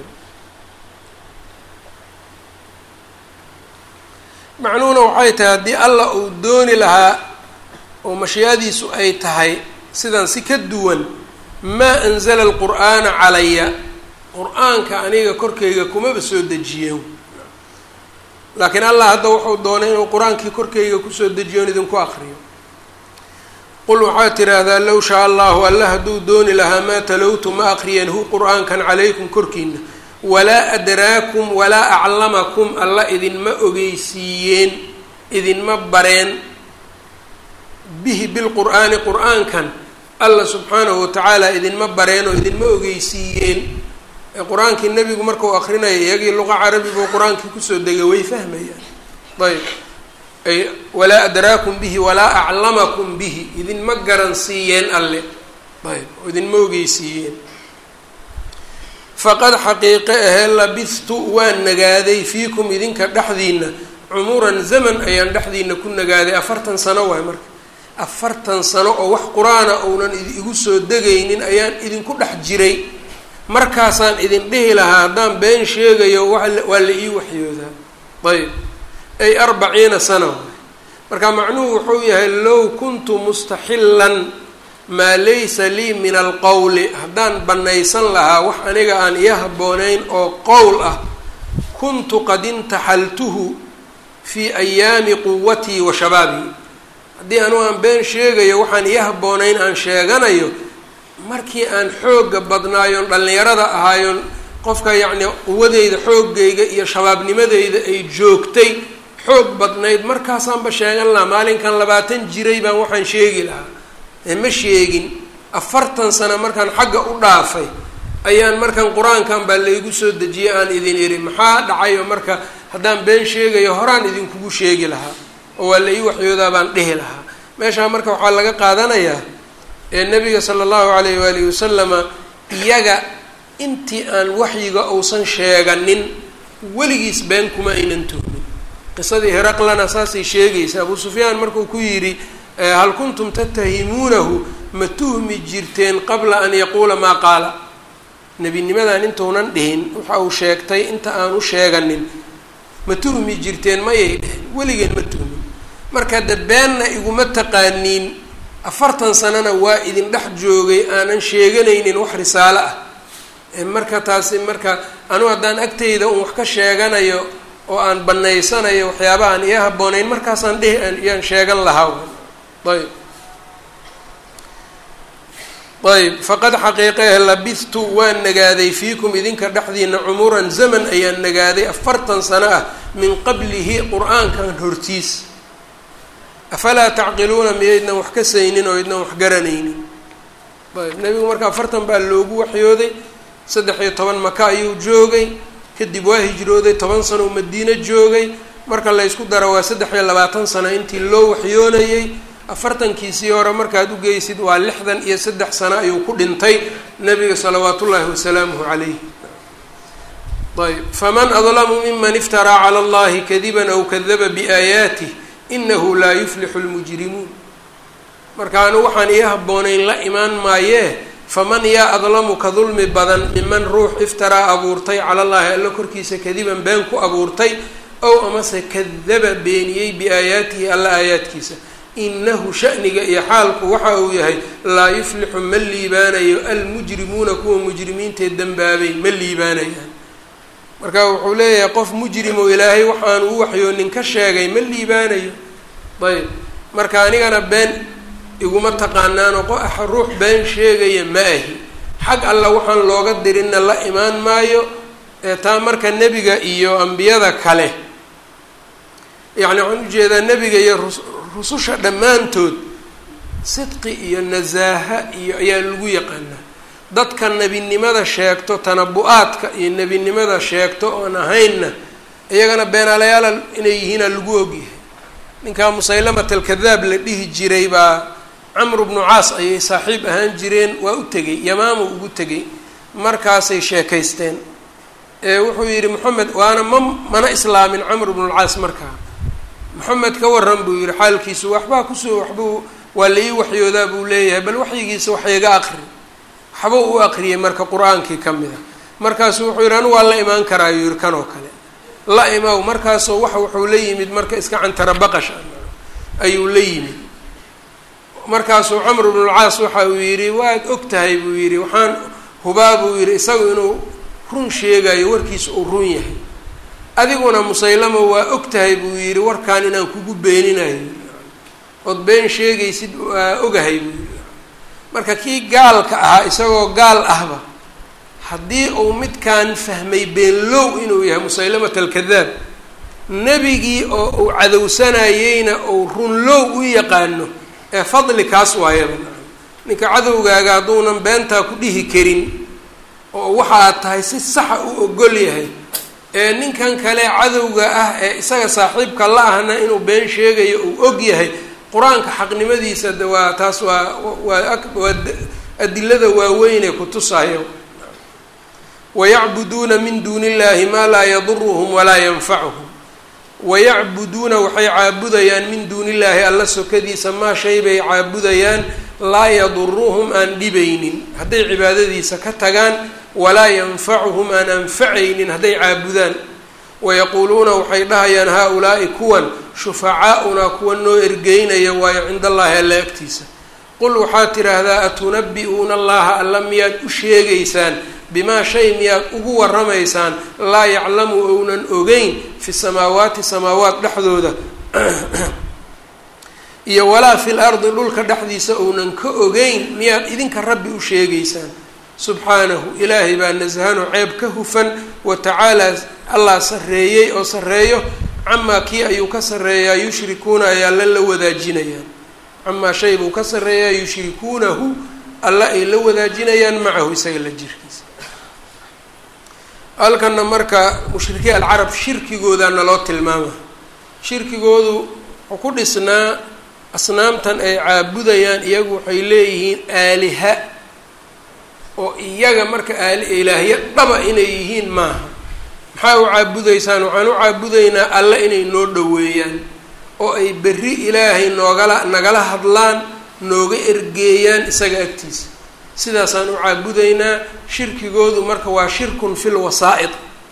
macnuhuna waxay tahay haddii alla uu dooni lahaa oo mashiicadiisu ay tahay sidan si ka duwan maa anzala alqur'aana calaya qur-aanka aniga korkayga kumaba soo dejiyeen laakiin allah hadda wuxuu doonay inuu qur-aankii korkayga kusoo dejiyoon idinku aqriyo qul waxaad tidhaahdaa low shaa allahu alla hadduu dooni lahaa maa talowtu ma aqriyeen hu qur-aankan calaykum korkiina walaa adraakum walaa aclamakum alla idinma ogeysiiyeen idinma bareen bihi bilqur'aani qur-aankan alla subxaanahu watacaala idinma bareen oo idinma ogeysiiyeen qur-aankii nebigu markau aqrinaya iyagii luqa carabi buu qur-aankii kusoo degay way fahmayaan ayb ay walaa adraakum bihi walaa aclamakum bihi idinma garansiiyeen alle ayb oo idinma ogeysiiyeen faqad xaqiiqe ahee labithtu waan nagaaday fiikum idinka dhexdiina cumuran zaman ayaan dhexdiina ku nagaaday afartan sano waay marka afartan sano oo wax qur-aana ounan igu soo degaynin ayaan idinku dhex jiray markaasaan idin dhihi lahaa haddaan been sheegayo waa la ii waxyoodaa ayb ay arbaciina sana marka macnuhu wuxuu yahay low kuntu mustaxilan maa laysa lii min alqowli haddaan bannaysan lahaa wax aniga aan ii habboonayn oo qowl ah kuntu qad intaxaltuhu fii ayaami quwatii wa shabaabii haddii anugu aan been sheegayo waxaan ii habboonayn aan sheeganayo markii aan xoogga badnaayoon dhallinyarada ahaayoon qofka yacni quwadeyda xooggayga iyo shabaabnimadeyda ay joogtay xoog badnayd markaasaanba sheegan lahaa maalinkan labaatan jiray baan waxaan sheegi lahaa ma sheegin afartan sano markaan xagga u dhaafay ayaan markan qur-aankan baa laygu soo dejiyay aan idin iri maxaa dhacayo marka haddaan been sheegayo horaan idinkugu sheegi lahaa oo waa la ii waxyoodaa baan dhihi lahaa meeshaa marka waxaa laga qaadanayaa ee nabiga sala allahu alayh waalihi wasalama iyaga intii aan waxyiga uusan sheeganin weligiis been kuma aynan tuhmin qisadii heraqlana saasay sheegaysa abuu sufyaan markuu ku yidhi hal kuntum tattahimuunahu ma tuhmi jirteen qabla an yaquula maa qaala nebinimadan intuunan dhihin waxa uu sheegtay inta aanu sheeganin ma tuhmi jirteen mayay dheheen weligeen ma tuhmin marka de beenna iguma taqaaniin afartan sanana waa idin dhex joogay aanan sheeganaynin wax risaalo ah marka taasi marka anugu haddaan agtayda un wax ka sheeganayo oo aan banaysanayo waxyaabahaan iyo habbooneyn markaasaan dhihi iyaan sheegan lahaa ayb ayb faqad xaqiiqehe labithtu waan nagaaday fiikum idinka dhexdiina cumuran zaman ayaan nagaaday afartan sano ah min qablihi qur-aankan hortiis afalaa tacqiluuna miyaydnan wax ka saynin oo ydnan wax garanaynin ayb nebigu marka afartan baa loogu waxyooday saddex iyo toban maka ayuu joogay kadib waa hijrooday toban sano uu madiino joogay marka laysku daro waa saddex iyo labaatan sano intii loo waxyoonayey afartankiisii hore markaad u geysid waa lixdan iyo saddex sano ayuu ku dhintay nabiga salawaat ullaahi wasalaamuhu calayh ayb faman adlamu miman iftaraa cala allahi kadiban aw kadaba biaayaatih inahu laa yuflixu lmujrimuun markaanu waxaan ii habboonayn la imaan maayee faman yaa adlamu ka dulmi badan miman ruux iftaraa abuurtay cala llaahi alla korkiisa kadiban been ku abuurtay ow amase kadaba beeniyey biaayaatihi alla aayaadkiisa inahu shaniga iyo xaalku waxa uu yahay laa yuflixu ma liibaanayo almujrimuuna kuwa mujrimiintee dembaabay ma liibaanayaan marka wuxuu leeyahay qof mujrimo ilaahay waxaanu u waxyoonin ka sheegay ma liibaanayo ayb marka anigana been iguma taqaanaano ruux been sheegaya ma ahi xag alla waxaan looga dirinna la imaan maayo ee taa marka nebiga iyo ambiyada kale yacni waxaan ujeedaa nebiga iyo rususha dhammaantood sidqi iyo nasaaha iyo ayaa lagu yaqaanaa dadka nebinimada sheegto tanabu-aadka iyo nebinimada sheegto oon ahaynna iyagana beenaalayaala inay yihiinaa lagu ogyahay ninkaa musaylamat alkadaab la dhihi jiray baa camru bnu caas ayay saaxiib ahaan jireen waa u tegey yamaamu ugu tegey markaasay sheekaysteen ee wuxuu yidhi moxamed waana ma mana islaamin camr bnulcaas markaa moxamed ka waran buu yihi xaalkiisu waxbaa kusoo waxbuu waa la ii waxyoodaa buu leeyahay bal waxyigiisa wax iga aqri waxba u aqriyay marka qur-aankii ka mid a markaasu wuxuu yidhi anu waa la imaan karaa yuu yihi kan oo kale la imaw markaasoo wax wuxuu la yimid marka iska cantara baqash ayuu la yimid markaasuu camr bnulcaas waxa uu yidhi waad og tahay buu yidhi waxaan hubaa buu yidhi isagu inuu run sheegayo warkiisa uu run yahay adiguna musaylamo waa og tahay buu yidhi warkaan inaan kugu beeninayo ood been sheegaysid waa ogahay buu yidhi marka kii gaalka ahaa isagoo gaal ahba haddii uu midkaan fahmay beenlow inuu yahay musaylamat alkadaab nebigii oo uu cadowsanayeyna uu runlow u yaqaano ee fadli kaas waayaba ninka cadowgaaga hadduunan beentaa ku dhihi karin oo waxa aad tahay si saxa u ogol yahay ee ninkan kale cadowga ah ee isaga saaxiibka la ahna inuu been sheegayo uu og yahay qur-aanka xaqnimadiisa de waa taas waa waa waa adilada waaweynee kutusayo wayacbuduuna min duuni illahi maa laa yaduruhum walaa yanfacuhum wayacbuduuna waxay caabudayaan min duuni illaahi alla sokadiisa maa shay bay caabudayaan laa yaduruhum aan dhibaynin hadday cibaadadiisa ka tagaan walaa yanfacuhum aan anfacaynin hadday caabudaan wayaquuluuna waxay dhahayaan haa-ulaa'i kuwan shufacaa-unaa kuwa noo ergeynaya waayo cinda allaahi alla agtiisa qul waxaad tidhaahdaa atunabi-uuna allaha alla miyaad u sheegaysaan bimaa shay miyaad ugu waramaysaan laa yaclamu ounan ogeyn fi samaawaati samaawaat dhexdooda iyo walaa fil ardi dhulka dhexdiisa ounan ka ogeyn miyaad idinka rabbi u sheegaysaan subxaanahu ilaahay baa nasahano ceeb ka hufan wa tacaalaa allah sarreeyey oo sarreeyo camaa kii ayuu ka sarreeyaa yushrikuuna ay alla la wadaajinayaan camaa shay buu ka sarreeyaa yushrikuunahu alla ay la wadaajinayaan macahu isaga la jirkiisa halkana marka mushrikiin alcarab shirkigoodaa naloo tilmaama shirkigoodu wuxuu ku dhisnaa asnaamtan ay caabudayaan iyagu waxay leeyihiin aaliha oo iyaga marka aali ilaahyo dhaba inay yihiin maaha maxaa u caabudaysaan waxaan u caabudaynaa alle inay noo dhoweeyaan oo ay berri ilaahay noogala nagala hadlaan nooga ergeeyaan isaga agtiisa sidaasaan u caabudaynaa shirkigoodu marka waa shirkun fil wasaa'id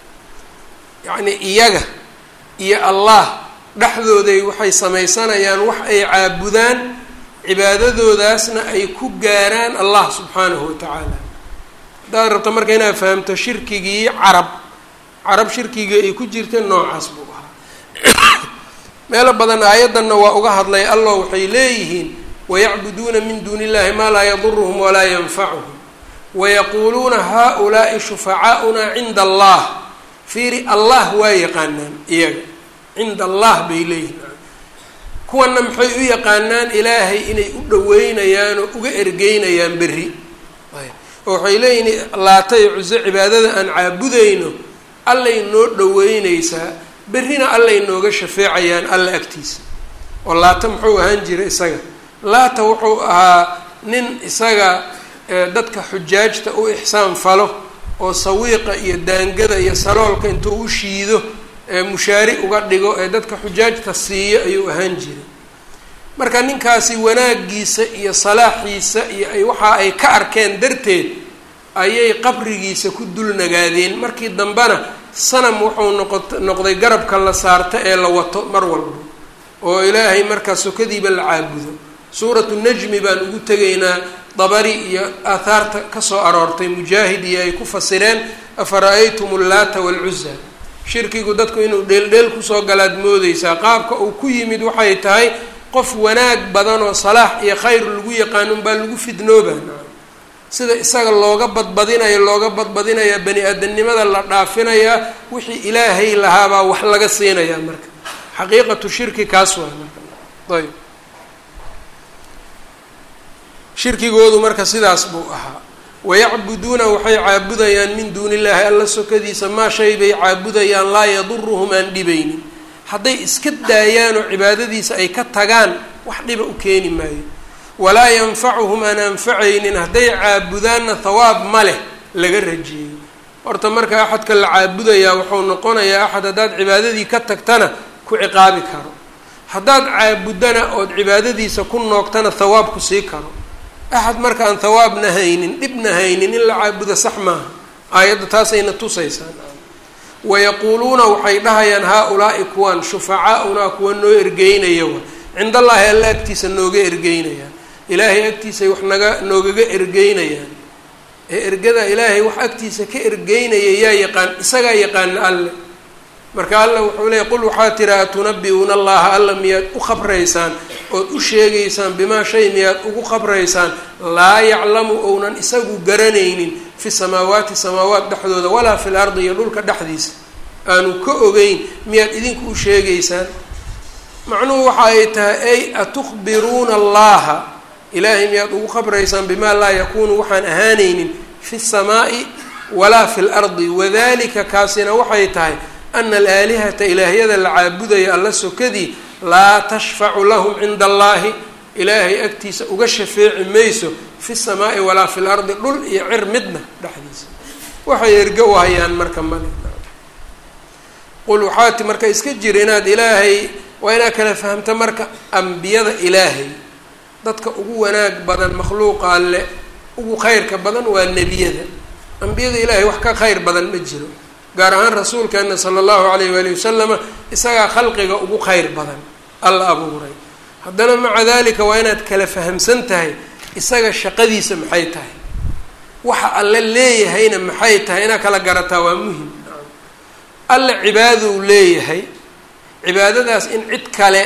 yacnii iyaga iyo allah dhexdooday waxay samaysanayaan wax ay caabudaan cibaadadoodaasna ay ku gaaraan allah subxaanahu watacaala haddaad rabto marka inaad fahamto shirkigii carab carab shirkigii ay ku jirta noocaas buu ahaa meelo badan aayaddanna waa uga hadlay allah waxay leeyihiin wayacbuduuna min duuni illahi maa laa yaduruhum walaa yanfacuhum wayaquuluuna haa-ulaa'i shufacaa'unaa cinda allah fiiri allah waa yaqaanaan iyaga cinda allah bay leeyihiin kuwana maxay u yaqaanaan ilaahay inay u dhaweynayaan oo uga ergeynayaan berri oo waxay leeyihiin laata iyo cuso cibaadada aan caabudayno allay noo dhaweyneysaa berrina allay nooga shafeecayaan alla agtiisa oo laata muxuu ahaan jiray isaga laata wuxuu ahaa nin isaga dadka xujaajta u ixsaan falo oo sawiiqa iyo daangada iyo saloolka intuu u shiido mushaari uga dhigo ee dadka xujaajta siiyo ayuu ahaan jiray marka ninkaasi wanaagiisa iyo salaaxiisa iyo ay waxa ay ka arkeen darteed ayay qabrigiisa ku dul nagaadeen markii dambena sanam wuxuu noqot noqday garabka la saarta ee la wato mar walba oo ilaahay markaa sokadiiba la caabudo suuratu najmi baan ugu tegaynaa dabari iyo aathaarta kasoo aroortay mujaahid iyo ay ku fasireen afara-aytum ullaata waalcuza shirkigu dadku inuu dheeldheel kusoo galaad moodeysaa qaabka uu ku yimid waxay tahay qof wanaag badan oo salaax iyo khayr lagu yaqaan unbaa lagu fidnooba sida isaga looga badbadinayo looga badbadinayaa bani aadamnimada la dhaafinayaa wixii ilaahay lahaabaa wax laga siinayaa marka xaqiiqatu shirki kaas waa marka ayb shirkigoodu marka sidaas buu ahaa wayacbuduuna waxay caabudayaan min duuni illaahi alla sokadiisa maa shay bay caabudayaan laa yaduruhum aan dhibaynin hadday iska daayaan oo cibaadadiisa ay ka tagaan wax dhiba u keeni maayo walaa yanfacuhum aan anfacaynin hadday caabudaanna thawaab ma leh laga rajeeyo horta marka axadka la caabudayaa wuxuu noqonayaa axad haddaad cibaadadii ka tagtana ku ciqaabi karo haddaad caabudana ood cibaadadiisa ku noogtana thawaab ku sii karo axad marka aan thawaabna haynin dhibna haynin in la caabudo sax maaha aayadda taasayna tusaysaan wayaquuluuna waxay dhahayaan haa-ulaa'i kuwan shufacaa-unaa kuwa noo ergeynaya wa cind allaahi alla agtiisa nooga ergeynayaan ilaahay agtiisay wax naga noogaga ergeynayaan ee ergada ilaahay wax agtiisa ka ergeynaya yaa yaqaan isagaa yaqaana alle marka alla wuxuu leeyay qul waxaa tira atunabi-uuna allaha alla miyaad u khabraysaan ood u sheegaysaan bimaa shay miyaad ugu khabraysaan laa yaclamu ounan isagu garanaynin fi samaawaati samaawaat dhexdooda walaa fi lardi iyo dhulka dhexdiisa aanu ka ogeyn miyaad idinku u sheegaysaan macnuhu waxa ay tahay ay atukhbiruuna allaha ilaahay miyaad ugu khabraysaan bimaa laa yakuunu waxaan ahaanaynin fi samaa'i walaa fi lardi wadalika kaasina waxay tahay ana alaalihata ilaahyada la caabudaya alla sokadii laa tashfacu lahum cinda allahi ilaahay agtiisa uga shafeeci mayso fi samaa'i walaa fi lardi dhul iyo cir midna dhexdiisa waxay erga u hayaan marka male qul waxaati marka iska jira inaad ilaahay waa inaad kala fahamta marka ambiyada ilaahay dadka ugu wanaag badan makhluuqa alle ugu khayrka badan waa nebiyada ambiyada ilaahay wax ka khayr badan ma jiro gaar ahaan rasuulkeena sala allahu alayh waali wasalama isagaa khalqiga ugu khayr badan alla abuuray haddana maca dalika waa inaad kala fahamsan tahay isaga shaqadiisa maxay tahay waxa alle leeyahayna maxay tahay inaad kala garataa waa muhim alle cibaadou leeyahay cibaadadaas in cid kale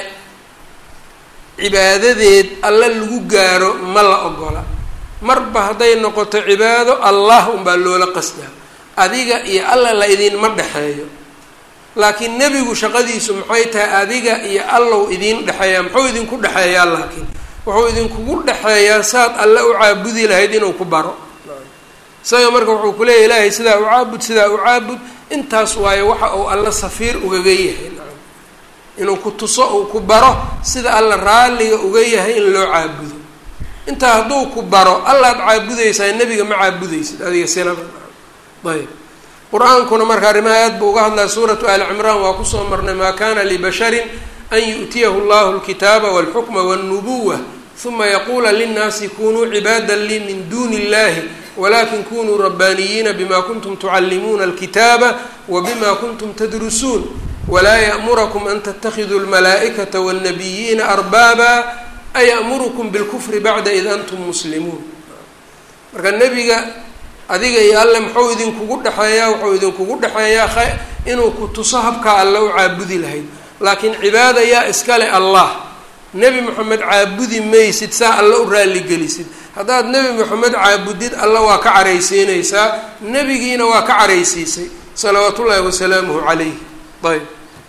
cibaadadeed alle lagu gaaro ma la ogola marba hadday noqoto cibaado allah unbaa loola qasdaa adiga iyo alla la idinma dhexeeyo laakiin nebigu shaqadiisu maxay tahay adiga iyo allow idiin dhexeeyaa muxuu idinku dhexeeyaa laakiin wuxuu idinkugu dhexeeyaa saad alle u caabudi lahayd inuu ku baro isaga marka wuxuu ku leeyahy ilaahay sidaa u caabud sidaa u caabud intaas waayo waxa uu alla safiir ugaga yahay inuu ku tuso uu ku baro sida alla raalliga uga yahay in loo caabudo intaa hadduu ku baro allaad caabudaysaa nebiga ma caabudaysid adiga silaba ayb qur-aankuna marka arrimaha aad buu uga hadlaya suuratu ali cimraan waa kusoo marnay maa kana libasharin an yu'tiyahu llahu lkitaaba walxukma walnubuwa uma yaquula linnaasi kunuu cibaada lii min duni illahi walakin kunuu rabbaaniyiina bima kuntum tucallimuuna alkitaaba wabima kuntum tadrusuun walaa ya'murakum an tatakiduu lmalaa'ikata wاlnabiyiina arbaaba ayamurukum bilkufri bacda id antum muslimuun marka nebiga adiga iyo alle muxuu idinkugu dhexeeyaa wuxuu idinkugu dhexeeyaa inuu ku tuso habkaa alle u caabudi lahayd laakiin cibaada yaa iskale allah nebi moxamed caabudi maysid saa alle u raalligelisid haddaad nebi moxamed caabudid alla waa ka caraysiinaysaa nebigiina waa ka caraysiisay salawaat ullaahi wasalaamuhu calayh ayb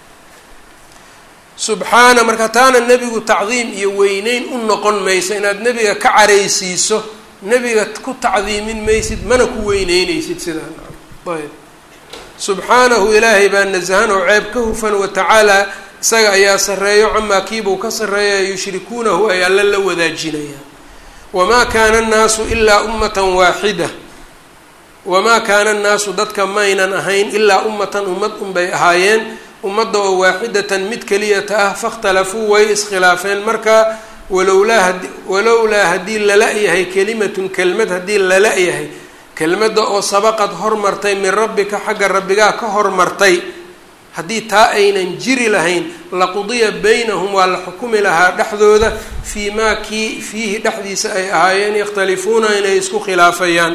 subxaana marka taana nebigu tacdiim iyo weyneyn u noqon mayso inaad nebiga ka caraysiiso nebiga ku tacdiimin maysid mana ku weyneyneysid sidaa ayb subxaanahu ilaahay baa nasahan oo ceeb ka hufan watacaala isaga ayaa sarreeyo camaa kiibuu ka sarreeya yushrikuunahu ay alla la wadaajinayaan wamaa kaana annaasu ilaa ummatan waaxida wamaa kaana annaasu dadka maynan ahayn ilaa ummatan ummad unbay ahaayeen ummadda oo waaxidatan mid keliyata ah fakhtalafuu way iskhilaafeen marka walowlaa had walowlaa haddii lala-yahay kelimatun kelmad haddii lala-yahay kelmadda oo sabaqad hormartay min rabbika xagga rabbigaa ka hormartay haddii taa aynan jiri lahayn laqudiya baynahum waa la xukumi lahaa dhexdooda fii maa kii fiihi dhexdiisa ay ahaayeen yakhtalifuuna inay isku khilaafayaan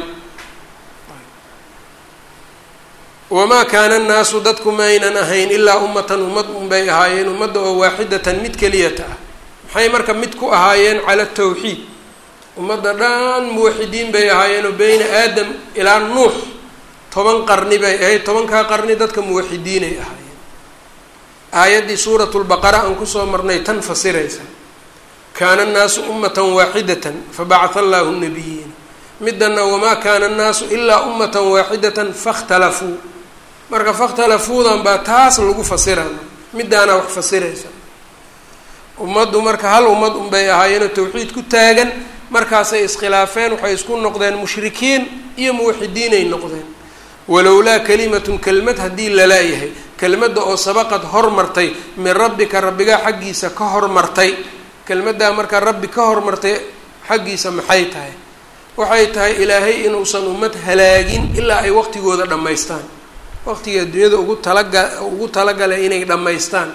wamaa kaana annaasu dadku maynan ahayn ilaa ummatan ummad unbay ahaayeen ummadda oo waaxidatan mid keliyata ah maxay marka mid ku ahaayeen cala tawxiid ummadda dhan muwaxidiin bay ahaayeenoo beyna aadam ilaa nuux toban qarni bay ahayd tobankaa qarni dadka muwaxidiinay ahaayeen aayaddii suuratu lbaqara aan kusoo marnay tan fasiraysa kaana annaasu ummatan waaxidatan fabacatha allahu nabiyiina midana wamaa kaana annaasu ilaa ummatan waaxidatan fakhtalafuu marka fakhtalafuudan baa taas lagu fasirana midaana wax fasiraysa ummaddu marka hal ummad unbay ahaayeenoo tawxiid ku taagan markaasay iskhilaafeen waxay isku noqdeen mushrikiin iyo muwaxidiinay noqdeen walowlaa kalimatun kelmad haddii lalaayahay kelmadda oo sabaqad hormartay min rabbika rabbigaa xaggiisa ka hormartay kelmaddaa markaa rabbi ka hormartay xaggiisa maxay tahay waxay tahay ilaahay inuusan ummad halaagin ilaa ay waqtigooda dhammaystaan waqtiga adduunyada ugu talaga ugu talagalay inay dhammaystaan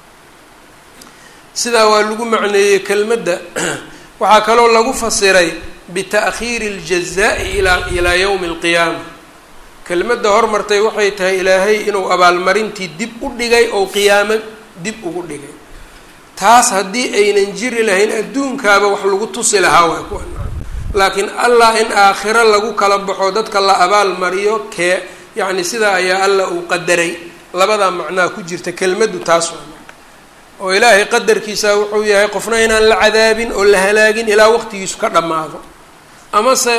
sidaa waa lagu macneeyey kelmadda waxaa kaloo lagu fasiray bita'khiiri اljazaa'i ilaa ilaa yowmi اlqiyaama kelmadda hormartay waxay tahay ilaahay inuu abaalmarintii dib u dhigay oo qiyaamo dib ugu dhigay taas haddii aynan jiri lahayn adduunkaaba wax lagu tusi lahaa waa kuwa laakiin allah in aakhiro lagu kala baxo dadka la abaal mariyo kee yacni sidaa ayaa allah uu qadaray labadaa macnaa ku jirta kelmaddu taas waa oo ilaahay qadarkiisa wuxuu yahay qofna inaan la cadaabin oo la halaagin ilaa waqtigiisu ka dhammaado amase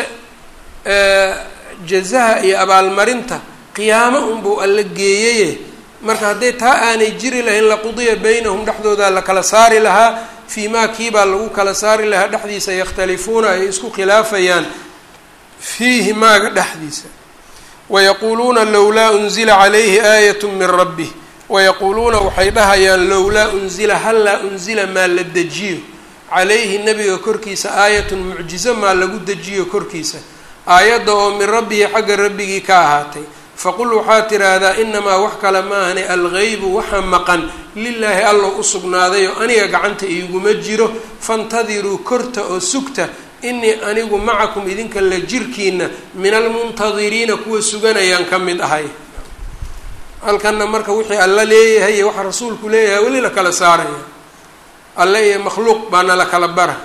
jazaha iyo abaalmarinta qiyaamo unbuu alla geeyaye marka hadday taa aanay jiri lahayn laqudiya baynahum dhexdooda la kala saari lahaa fii maa kiibaa lagu kala saari lahaa dhexdiisa yakhtalifuuna ay isku khilaafayaan fiihi maaga dhexdiisa wayaquuluuna lowlaa unzila calayhi aayat min rabbih wayaquuluuna waxay dhahayaan lowlaa unzila hallaa unzila maa la dejiyo calayhi nebiga korkiisa aayatun mucjizo maa lagu dejiyo korkiisa aayadda oo min rabbihi xagga rabbigii ka ahaatay faqul waxaa tiraahdaa inamaa wax kale maahane algeybu waxa maqan lilaahi allow u sugnaaday oo aniga gacanta iiguma jiro fantadiruu korta oo sugta inii anigu macakum idinka la jirkiina min almuntadiriina kuwa suganayaan ka mid ahay halkanna marka wixii alla leeyahay iyo waxa rasuulku leeyahay weli la kala saaraya alle iyo makhluuq baana la kala bara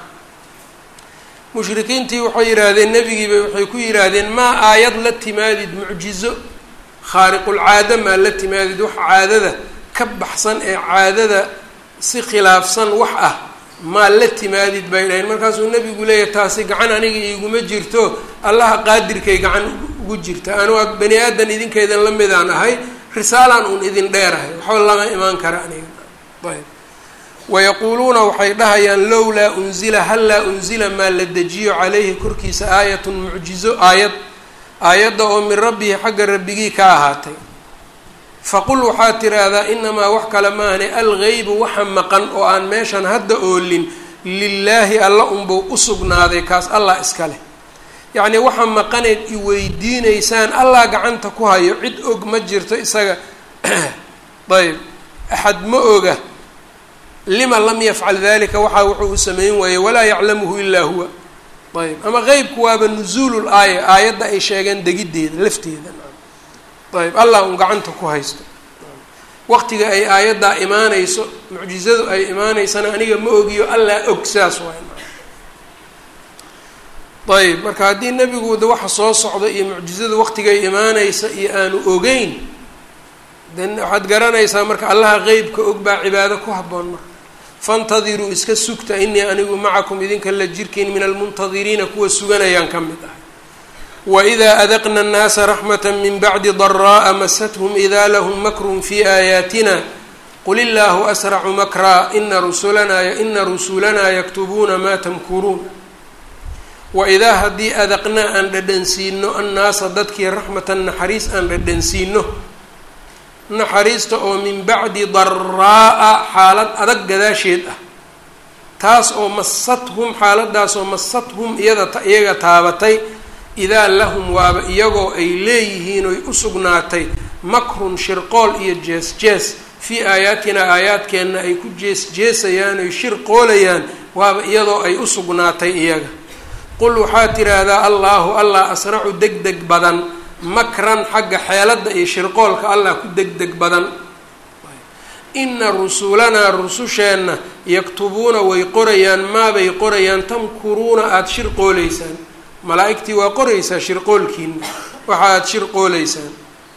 mushrikiintii waxay yidhaahdeen nebigiiba waxay ku yidhaahdeen maa aayad la timaadid mucjizo khaariqulcaada maa la timaadid wax caadada ka baxsan ee caadada si khilaafsan wax ah maa la timaadid bay dhahayn markaasuu nabigu leeyahay taasi gacan aniga iiguma jirto allaha qaadirkay gacan ugu jirta anu bani aadan idinkeedan la midaan ahay risaalaan uun idin dheerahay waxba lama imaan kara aniga ayb wayaquuluuna waxay dhahayaan lowlaa unzila hallaa unzila maa la dejiyo calayhi korkiisa aayatun mucjizo aayad aayadda oo min rabbihi xagga rabbigii ka ahaatay faqul waxaad tiraahdaa inamaa wax kale maahane algeybu waxa maqan oo aan meeshan hadda oolin lilaahi alla unbuu u sugnaaday kaas allah iska leh yacnii waxa maqaneed i weydiineysaan allah gacanta ku hayo cid og ma jirto isaga ayb axad ma oga lima lam yafcal dalika waxa wuxuu u sameyn waayey walaa yaclamuhu ilaa huwa ayb ama qeybku waaba nuzuulul aaya aayadda ay sheegeen degiddeeda lafteeda ayb allah un gacanta ku haysto waqtiga ay aayaddaa imaanayso mucjizadu ay imaaneysana aniga ma ogiyo allah og saas waay ayb marka haddii nebiguda waxa soo socda iyo mucjizadu waqtigay imaaneysa iyo aanu ogeyn den waxaad garanaysaa marka allaha qeybka og baa cibaado ku habboon marka faintadiruu iska sugta inii anigu macakum idinka la jirkiin min almuntadiriina kuwa suganayaan ka mid ahay wإida adaqna الnaasa raxmata min bacdi daraaءa masathum ida lahm makrun fi aayaatina qul illaahu asracu makraa ina rusulanaa ina rusulanaa yaktubuuna ma tamkuruun waidaa haddii adaqnaa aan dhadhansiino annaasa dadkii raxmatan naxariis aan dhadhansiino naxariista oo min bacdi daraa'a xaalad adag gadaasheed ah taas oo masathum xaaladaas oo masathum iyada iyaga taabatay idaa lahum waaba iyagoo ay leeyihiin oy u sugnaatay makrun shirqool iyo jees jees fii aayaatinaa aayaadkeenna ay ku jees jeesayaan oy shirqoolayaan waaba iyadoo ay u sugnaatay iyaga qul waxaad tidhaahdaa allaahu allah asracu deg deg badan makran xagga xeeladda iyo shirqoolka allah ku deg deg badan ina rusulanaa rususheenna yaktubuuna way qorayaan maabay qorayaan tamkuruuna aada shirqoolaysaan malaa-igtii waa qoraysaa shirqoolkiina waxa aada shirqoolaysaan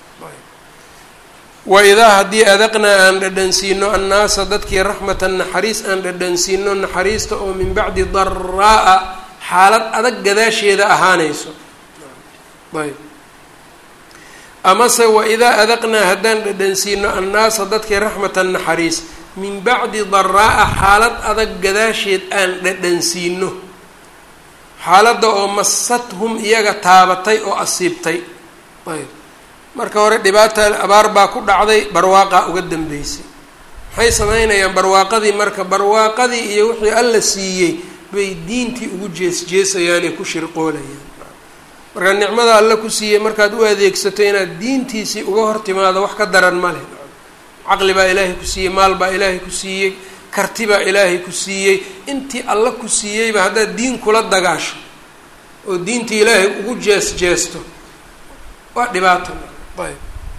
waidaa haddii adaqnaa aan dhadhansiino annaasa dadkii raxmatan naxariis aan dhadhansiino naxariista oo min bacdi daraa'a xaalad adag gadaasheeda ahaanayso ayb amase waidaa adaqnaa haddaan dhadhansiino annaasa dadkii raxmatan naxariis min bacdi daraa'a xaalad adag gadaasheed aan dhadhansiino xaaladda oo masadhum iyaga taabatay oo asiibtay ayb marka hore dhibaata abaar baa ku dhacday barwaaqaa uga dambeysay maxay sameynayaan barwaaqadii marka barwaaqadii iyo wixii alla siiyey bay diintii ugu jees jeesayaan ee ku shirqoolayaan marka nicmada alla ku siiyey markaad u adeegsato inaad diintiisii uga hor timaado wax ka daran ma leh caqli baa ilaahay ku siiyey maal baa ilaahay ku siiyey karti baa ilaahay ku siiyey intii alla ku siiyeyba haddaad diin kula dagaasho oo diintii ilaahay ugu jees jeesto waa dhibaato ayb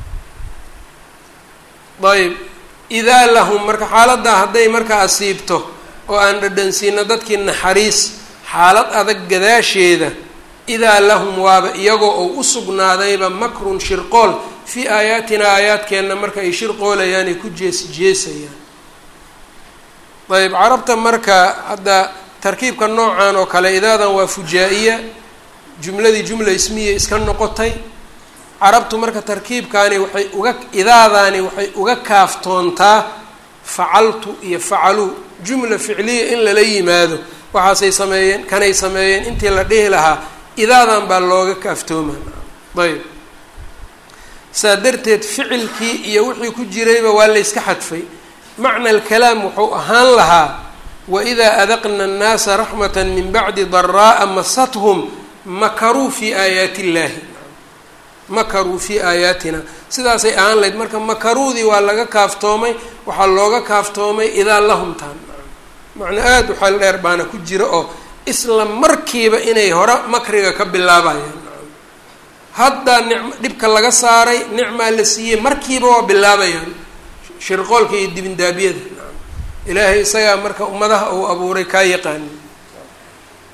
ayb idaa lahum marka xaaladdaa hadday marka asiibto oo aan dhadhansiino dadkii naxariis xaalad adag gadaasheeda idaa lahum waaba iyagoo oo u sugnaadayba makrun shirqool fii aayaatinaa aayaadkeenna marka ay shirqoolayaan ay ku jees jeesayaan ayb carabta marka hadda tarkiibka noocan oo kale idaadan waa fujaa-iya jumladii jumla ismiya iska noqotay carabtu marka tarkiibkaani waxay uga idaadaani waxay uga kaaftoontaa facaltu iyo facaluu jumla ficliya in lala yimaado waxaasay sameeyeen kanay sameeyeen intii la dhihi lahaa idaadan baa looga kaaftooma ayb saa darteed ficilkii iyo wixii ku jirayba waa layska xadfay macna alkalaam wuxuu ahaan lahaa waidaa adaqna annaasa raxmata min bacdi daraa'a masathum makaruu fii aayaati illaahi makaruu fii aayaatina sidaasay ahaan lahayd marka makaruudii waa laga kaaftoomay waxaa looga kaaftoomay idaa lahumtaan macna aada u xeel dheer baana ku jira oo isla markiiba inay hore makriga ka bilaabayaan haddaa nicm dhibka laga saaray nicmaa la siiyey markiiba waa bilaabayaan shirqoolka iyo dibindaabiyada ilaahay isagaa marka ummadaha uu abuuray kaa yaqaani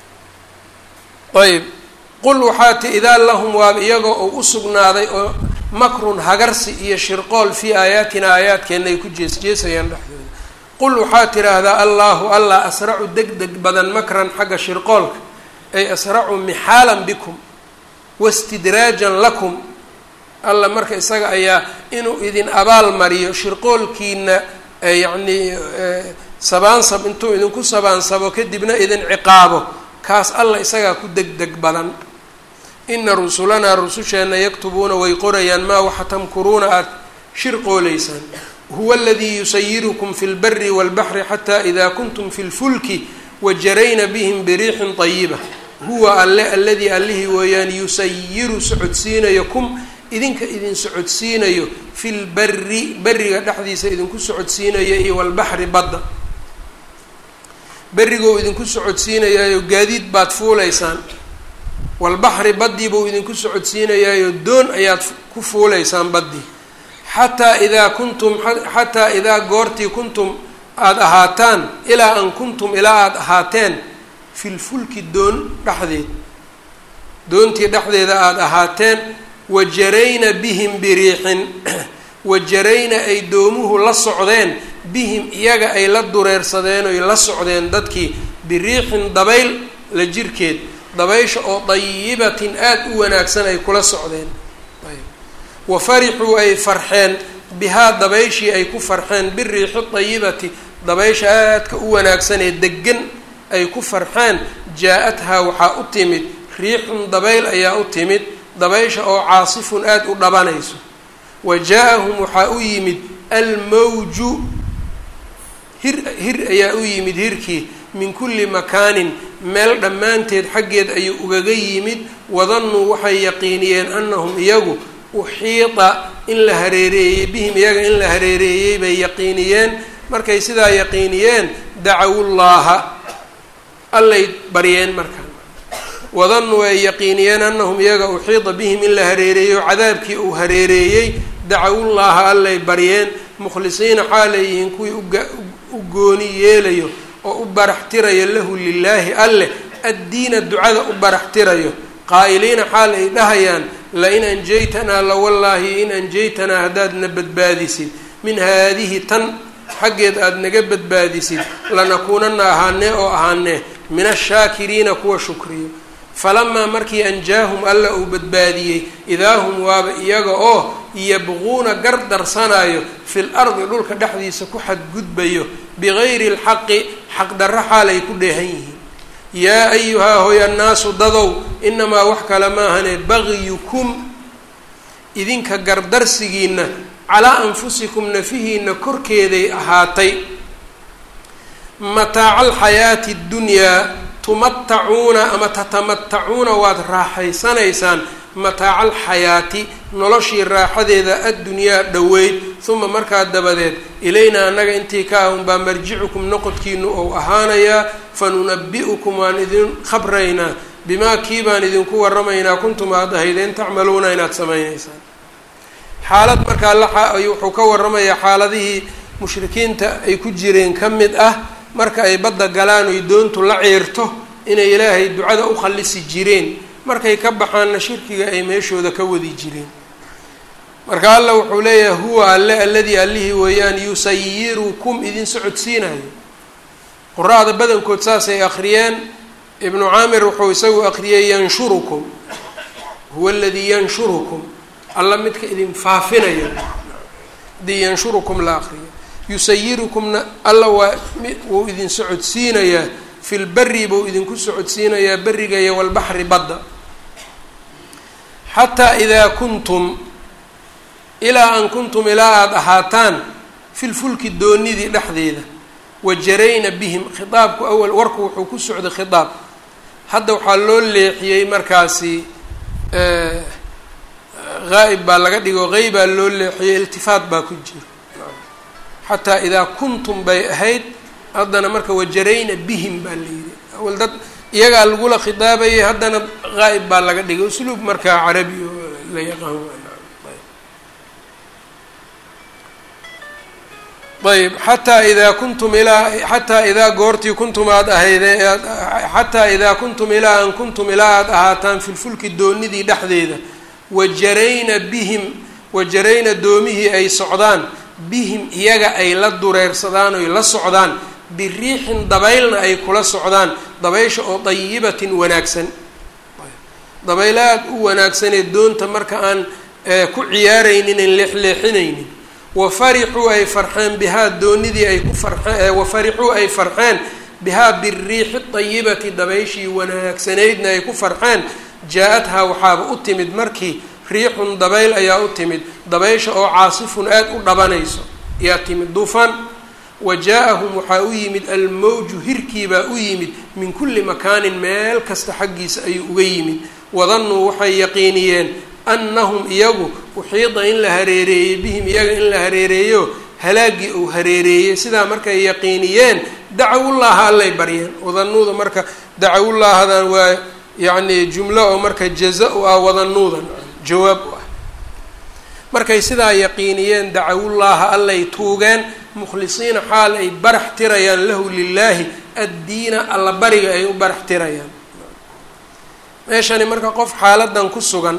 ayb qul waxaa ti idaa lahum waaba iyagoo uu u sugnaaday oo makrun hagarsi iyo shirqool fii aayaatina aayaadkeenna ay ku jeesjeesayaan dhexdooda qul waxaa tidhaahdaa allaahu allah asracu deg deg badan makran xagga shirqoolka ay asracu mixaalan bikum wastidraajan lakum alla marka isaga ayaa inuu idin abaal mariyo shirqoolkiina yacnii sabaansab intuu idinku sabaansabo kadibna idin ciqaabo kaas alla isagaa ku deg deg badan ina rusulanaa rususheenna yaktubuuna way qorayaan maa waxa tamkuruuna aada shirqoolaysaan huwa aladii yusayirukum fi lbari walbaxri xataa idaa kuntum fi lfulki wajarayna bihim biriixin طayiba huwa alle aladii allihii weeyaan yusayiru socodsiinayo kum idinka idin socodsiinayo fi lbari beriga dhexdiisa idinku socodsiinayo iyo walbaxri badda berigou idinku socodsiinayaayo gaadiid baad fuulaysaan walbaxri baddii buu idinku socodsiinayaayo doon ayaad ku fuulaysaan baddii xataa idaa kuntum xataa idaa goortii kuntum aada ahaataan ilaa an kuntum ilaa aada ahaateen fi lfulki doon dhexdeed doontii dhexdeeda aada ahaateen wajarayna bihim biriixin wajarayna ay doomuhu la socdeen bihim iyaga ay la dureersadeen oy la socdeen dadkii biriixin dabayl la jirkeed dabaysha oo dayibatin aada u wanaagsan ay kula socdeen wa farixuu ay farxeen bihaa dabayshii ay ku farxeen biriixi dayibati dabaysha aadka u wanaagsan ee degan ay ku farxeen jaa-athaa waxaa u timid riixun dabayl ayaa u timid dabaysha oo caasifun aada u dhabanayso wa jaa-ahum waxaa u yimid almawju hir hir ayaa u yimid hirkii min kulli makaanin meel dhammaanteed xaggeed ayuu ugaga yimid wadannuu waxay yaqiiniyeen annahum iyagu uxiita in la hareereeyey bihim iyaga in la hareereeyey bay yaqiiniyeen markay sidaa yaqiiniyeen dacawullaaha allay baryeen markaa wadannuu ay yaqiiniyeen annahum iyaga uxiita bihim in la hareereeyo cadaabkii uu hareereeyey dacawullaaha allay baryeen mukhlisiina xaalay yihiin kuwii u gooni yeelayo oo u baraxtirayo lahu lilaahi alleh addiina ducada u baraxtirayo qaa'iliina xaal ay dhahayaan lain anjaytanaa lawallaahi in anjaytanaa haddaadna badbaadisid min haadihi tan xaggeed aada naga badbaadisid lanakuunana ahaanee oo ahaanee min ashaakiriina kuwa shukriyo falamaa markii anjaahum alla uu badbaadiyey idaa hum waaba iyaga oo yabquuna gardarsanayo fil ardi dhulka dhexdiisa ku xadgudbayo bigayri lxaqi xaqdarro xaalay ku dheehan yihiin yaa ayuhaa hoy annaasu dadow inamaa wax kale maahane bagyukum idinka gardarsigiina calaa anfusikum nafihiina korkeeday ahaatay mataaca alxayaati ddunyaa tumatacuuna ama tatamatacuuna waad raaxaysanaysaan mataaca alxayaati noloshii raaxadeeda addunyaa dhoweyd uma markaa dabadeed ilaynaa annaga intii ka ah unbaa marjicukum noqodkiinu ou ahaanayaa fanunabi-ukum waan idin khabraynaa bimaa kii baan idinku waramaynaa kuntum aad ahaydeen tacmaluuna inaad samaynaysaan xaalad markaa la wuxuu ka waramayaa xaaladihii mushrikiinta ay ku jireen ka mid ah marka ay badda galaan oy doontu la ciirto inay ilaahay ducada u khallisi jireen markay ka baxaanna shirkiga ay meeshooda ka wadi jireen marka alla wuxuu leeyahay huwa alle alladii allihii weeyaan yusayirukum idin socodsiinayo qura-da badankood saasay akhriyeen ibnu caamir wuxuu isagu akhriyey yanshurukum huwa aladii yanshurukum alla midka idin faafinayo hadii yanshurukum la akriyo yusayirukumna alla waa wuu idin socodsiinayaa fi lberi buu idinku socodsiinayaa beriga iyo walbaxri badda xataa idaa kuntum ilaa an kuntum ilaa aada ahaataan fi lfulki doonidii dhexdeeda wajarayna bihim khitaabku awal warku wuxuu ku socday khitaab hadda waxaa loo leexiyey markaasi haa'ib baa laga dhigo qeybaa loo leexiyey iltifaat baa ku jiro xataa idaa kuntum bay ahayd haddana marka wajarayna bihim baa la yidhi awal dad iyagaa lagula khitaabayay haddana haa'ib baa laga dhigay usluub markaa carabi oo la yaqaan ayb xataa idaa kuntum ilaa xataa idaa goortii kuntum aada ahaydee xataa idaa kuntum ilaa an kuntum ilaa aada ahaataan filfulki doonidii dhexdeeda wajarayna bihim wajarayna doomihii ay socdaan bihim iyaga ay la dureersadaan oy la socdaan biriixin dabaylna ay kula socdaan dabaysha oo dayibatin wanaagsan dabayl aada u wanaagsanee doonta marka aan ku ciyaaraynin an leexleexinaynin wa farixuu ay farxeen bihaa doonidii ay ku farxeen wa farixuu ay farxeen bihaa biriixi dayibati dabayshii wanaagsanaydna ay ku farxeen jaa-adhaa waxaaba u timid markii riixun dabayl ayaa u timid dabaysha oo caasifun aada u dhabanayso ayaa timid duufaan wa jaa-ahum waxaa u yimid almawju hirkiibaa u yimid min kulli makaanin meel kasta xaggiisa ayuu uga yimid wadannuu waxay yaqiiniyeen annahum iyagu uxiida in la hareereeyey bihim iyaga in la hareereeyo halaagii uu hareereeyey sidaa markay yaqiiniyeen dacawullaaha allay baryeen wadanuuda marka dacawullaahadan waa yacni jumlo oo marka jaza u ah wadanuudan jawaab u ah markay sidaa yaqiiniyeen dacawullaaha allay tuugeen mukhlisiina xaal ay barax tirayaan lahu lilaahi addiina alla bariga ay u barax tirayaan meeshani marka qof xaaladan ku sugan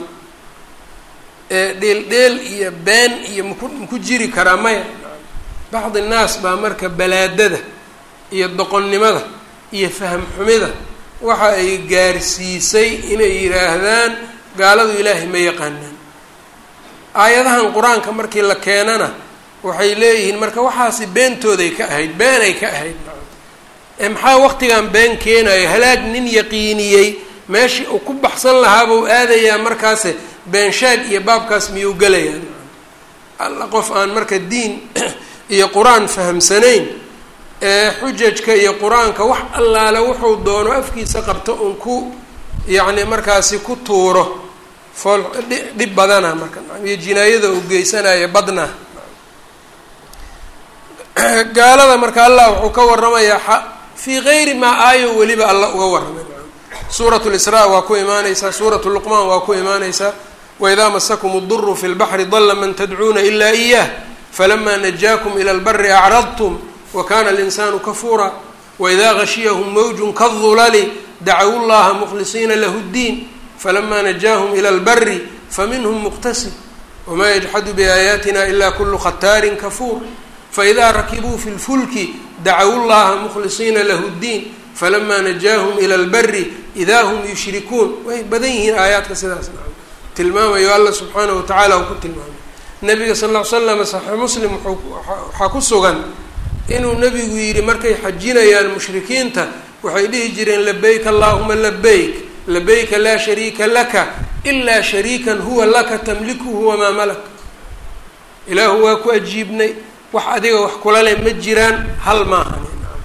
ee dheel-dheel iyo been iyo maku maku jiri karaa maya bacdi naas baa marka balaadada iyo doqonnimada iyo faham xumida waxa ay gaarsiisay inay yidhaahdaan gaaladu ilaahay ma yaqaanaan aayadahan qur-aanka markii la keenana waxay leeyihiin marka waxaasi beentooday ka ahayd beenay ka ahayd ee maxaa waqtigan been keenayo halaag nin yaqiiniyey meeshii uu ku baxsan lahaabuu aadayaa markaase beenshaag iyo baabkaas miyuu gelayaa alla qof aan marka diin iyo qur-aan fahamsanayn ee xujajka iyo qur-aanka wax allaale wuxuu doono afkiisa qabto uun ku yacni markaasi ku tuuro fool dhib badana marka iyo jinaayada uu geysanaya badna gaalada marka allah wuxuu ka waramayaa fii gayri maa aayo weliba alla uga warramay suurat lisraa waa ku imaaneysaa suuratu luqmaan waa ku imaaneysaa waidaa masakum اduru fi lbaxri dala man tadcuuna ila iyah falama najaakum ila lbari acradtum wakana alinsaanu kafuura waidaa gashiyahum mawjun kaالظulali dacawu llaha mkhlisiina lahu اddiin falama najaahum ila lbari faminhm muqtasid wma yajxadu biaayaatina ila kulu khataarin kafuur faidaa rakibuu fi lfulki dacawu llaha mkhlisiina lahu اddiin falama najaahum ila lbari idaa hum yushrikuun way badan yihiin aayaadka sidaas tilmaamayo alla subxaanahu watacaala uu ku tilmaamay nabiga sal ll ly slam saxiix muslim waxaa ku sugan inuu nabigu yidhi markay xajinayaan mushrikiinta waxay dhihi jireen labayk allahuma labayk labayka laa shariika laka ilaa shariikan huwa laka tamlikuhu wamaa malak ilaahu waa ku ajiibnay wax adiga wax kula leh ma jiraan hal maahan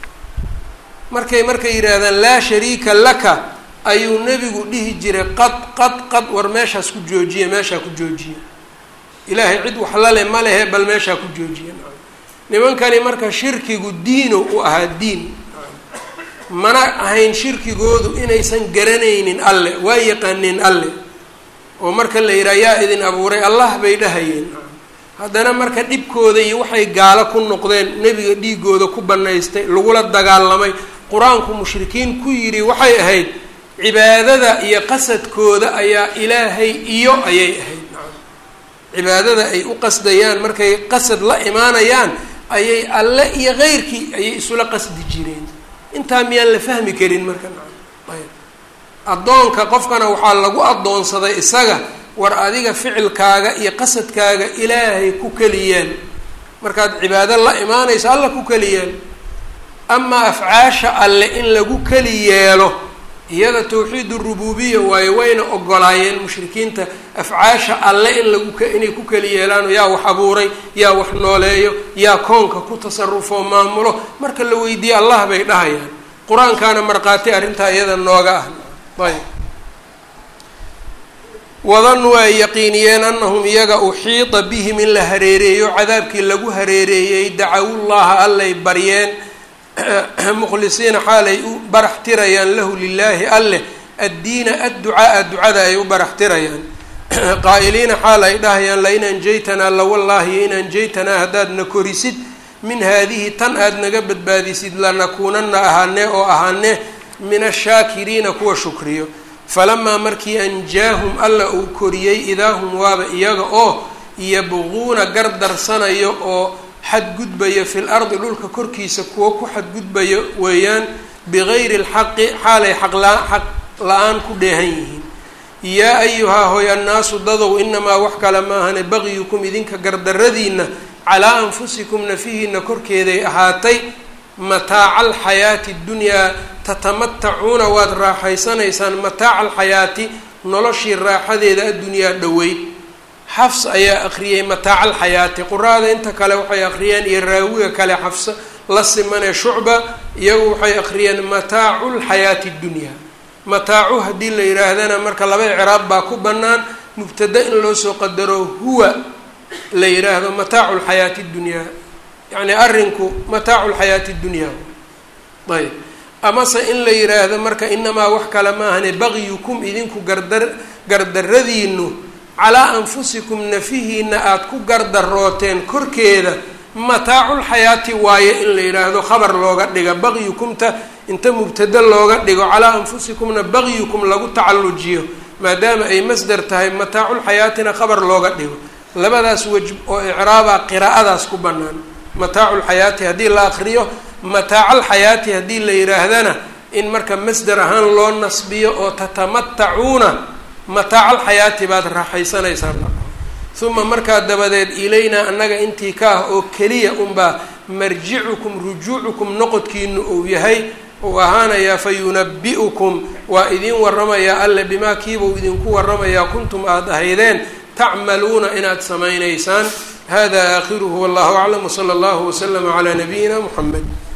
markay markay yidhaahdaan laa shariika laka ayuu nebigu dhihi jiray qad qad qad war meeshaas ku joojiya meeshaa ku joojiya ilaahay cid wax la leh ma lehe bal meeshaa ku joojiya nimankani marka shirkigu diino u ahaa diin mana ahayn shirkigoodu inaysan garanaynin alle waa yaqaaneen alle oo marka la yidhaha yaa idin abuuray allah bay dhahayeen haddana marka dhibkooda iyo waxay gaalo ku noqdeen nebiga dhiigooda ku banaystay lagula dagaalamay qur-aanku mushrikiin ku yidhi waxay ahayd cibaadada iyo qasadkooda ayaa ilaahay iyo ayay ahayd cibaadada ay u qasdayaan markay qasad la imaanayaan ayay alle iyo keyrkii ayay isula qasdi jireen intaa miyaan la fahmi karin marka ayb addoonka qofkana waxaa lagu addoonsaday isaga war adiga ficilkaaga iyo qasadkaaga ilaahay ku keliyaan markaad cibaado la imaanayso alla ku keliyaan amaa afcaasha alle in lagu keli yeelo iyada tawxiid urububiya waayo wayna ogolaayeen mushrikiinta afcaasha alle in lagu inay ku keli yeelaano yaa wax abuuray yaa wax nooleeyo yaa koonka ku tasarufoo maamulo marka la weydiiye allah bay dhahayaan qur-aankaana markhaati arrintaa iyada nooga ah ayb wadanuu ay yaqiiniyeen anahum iyaga uxiida bihim in la hareereeyo cadaabkii lagu hareereeyey dacawullaha allay baryeen mukhlisiina xaalay u barax tirayaan lahu lilaahi alleh addiina adducaaa ducada ay u barax tirayaan qaa'iliina xaal ay dhahayaan lain anjaytanaa lawallaahi in anjaytanaa haddaadna korisid min haadihi tan aada naga badbaadisid lanakuunana ahaanee oo ahaanee min ashaakiriina kuwa shukriyo falamaa markii anjaahum alla uu koriyey idaa hum waaba iyaga oo yabquuna gardarsanayo oo xadgudbayo fil ardi dhulka korkiisa kuwo ku xadgudbayo weeyaan bigayri lxaqi xaalay xaqla xaq la-aan ku dheehan yihiin yaa ayuhaa hoy annaasu dadow inamaa wax kale maahane bagyukum idinka gardaradiina calaa anfusikum nafihiina korkeeday ahaatay mataaca alxayaati ddunyaa tatamatacuuna waad raaxaysanaysaan mataaca alxayaati noloshii raaxadeeda addunyaa dhoweyd xafs ayaa akhriyey mataaca alxayaati quraada inta kale waxay akhriyeen iyo raawiga kale xafsa la simanee shucba iyagu waxay akhriyeen mataacu lxayaati ddunyaa mataacu haddii la yidhaahdana marka laba icraab baa ku bannaan mubtada in loo soo qadaro huwa la yidhaahdo mataacu lxayaati ddunyaa yacni arrinku mataacu lxayaati ddunyaa ayb amase in la yidhaahdo marka inamaa wax kale maahane bagyukum idinku gardar gardaradiinu calaa anfusikum nafihiina aada ku gardarooteen korkeeda mataaculxayaati waaye in la yidhaahdo khabar looga dhiga bagyukumta inta mubtada looga dhigo calaa anfusikumna bagyukum lagu tacallujiyo maadaama ay masdar tahay mataaculxayaatina khabar looga dhigo labadaas wej oo icraaba qiraa'adaas ku bannaan mataaculxayaati haddii la akriyo mataaca-alxayaati haddii la yidhaahdana in marka masdar ahaan loo nasbiyo oo tatamatacuuna mataaca alxayaati baad raaxaysanaysaan uma markaa dabadeed ilaynaa annaga intii ka ah oo keliya unbaa marjicukum rujuucukum noqodkiinu uu yahay uu ahaanayaa fa yunabi-ukum waa idin waramayaa alle bimaa kiibuu idinku waramayaa kuntum aada ahaydeen tacmaluuna inaad samaynaysaan hada aakhiruhu wallahu aclam wsala allahu waslama calaa nabiyina muxamed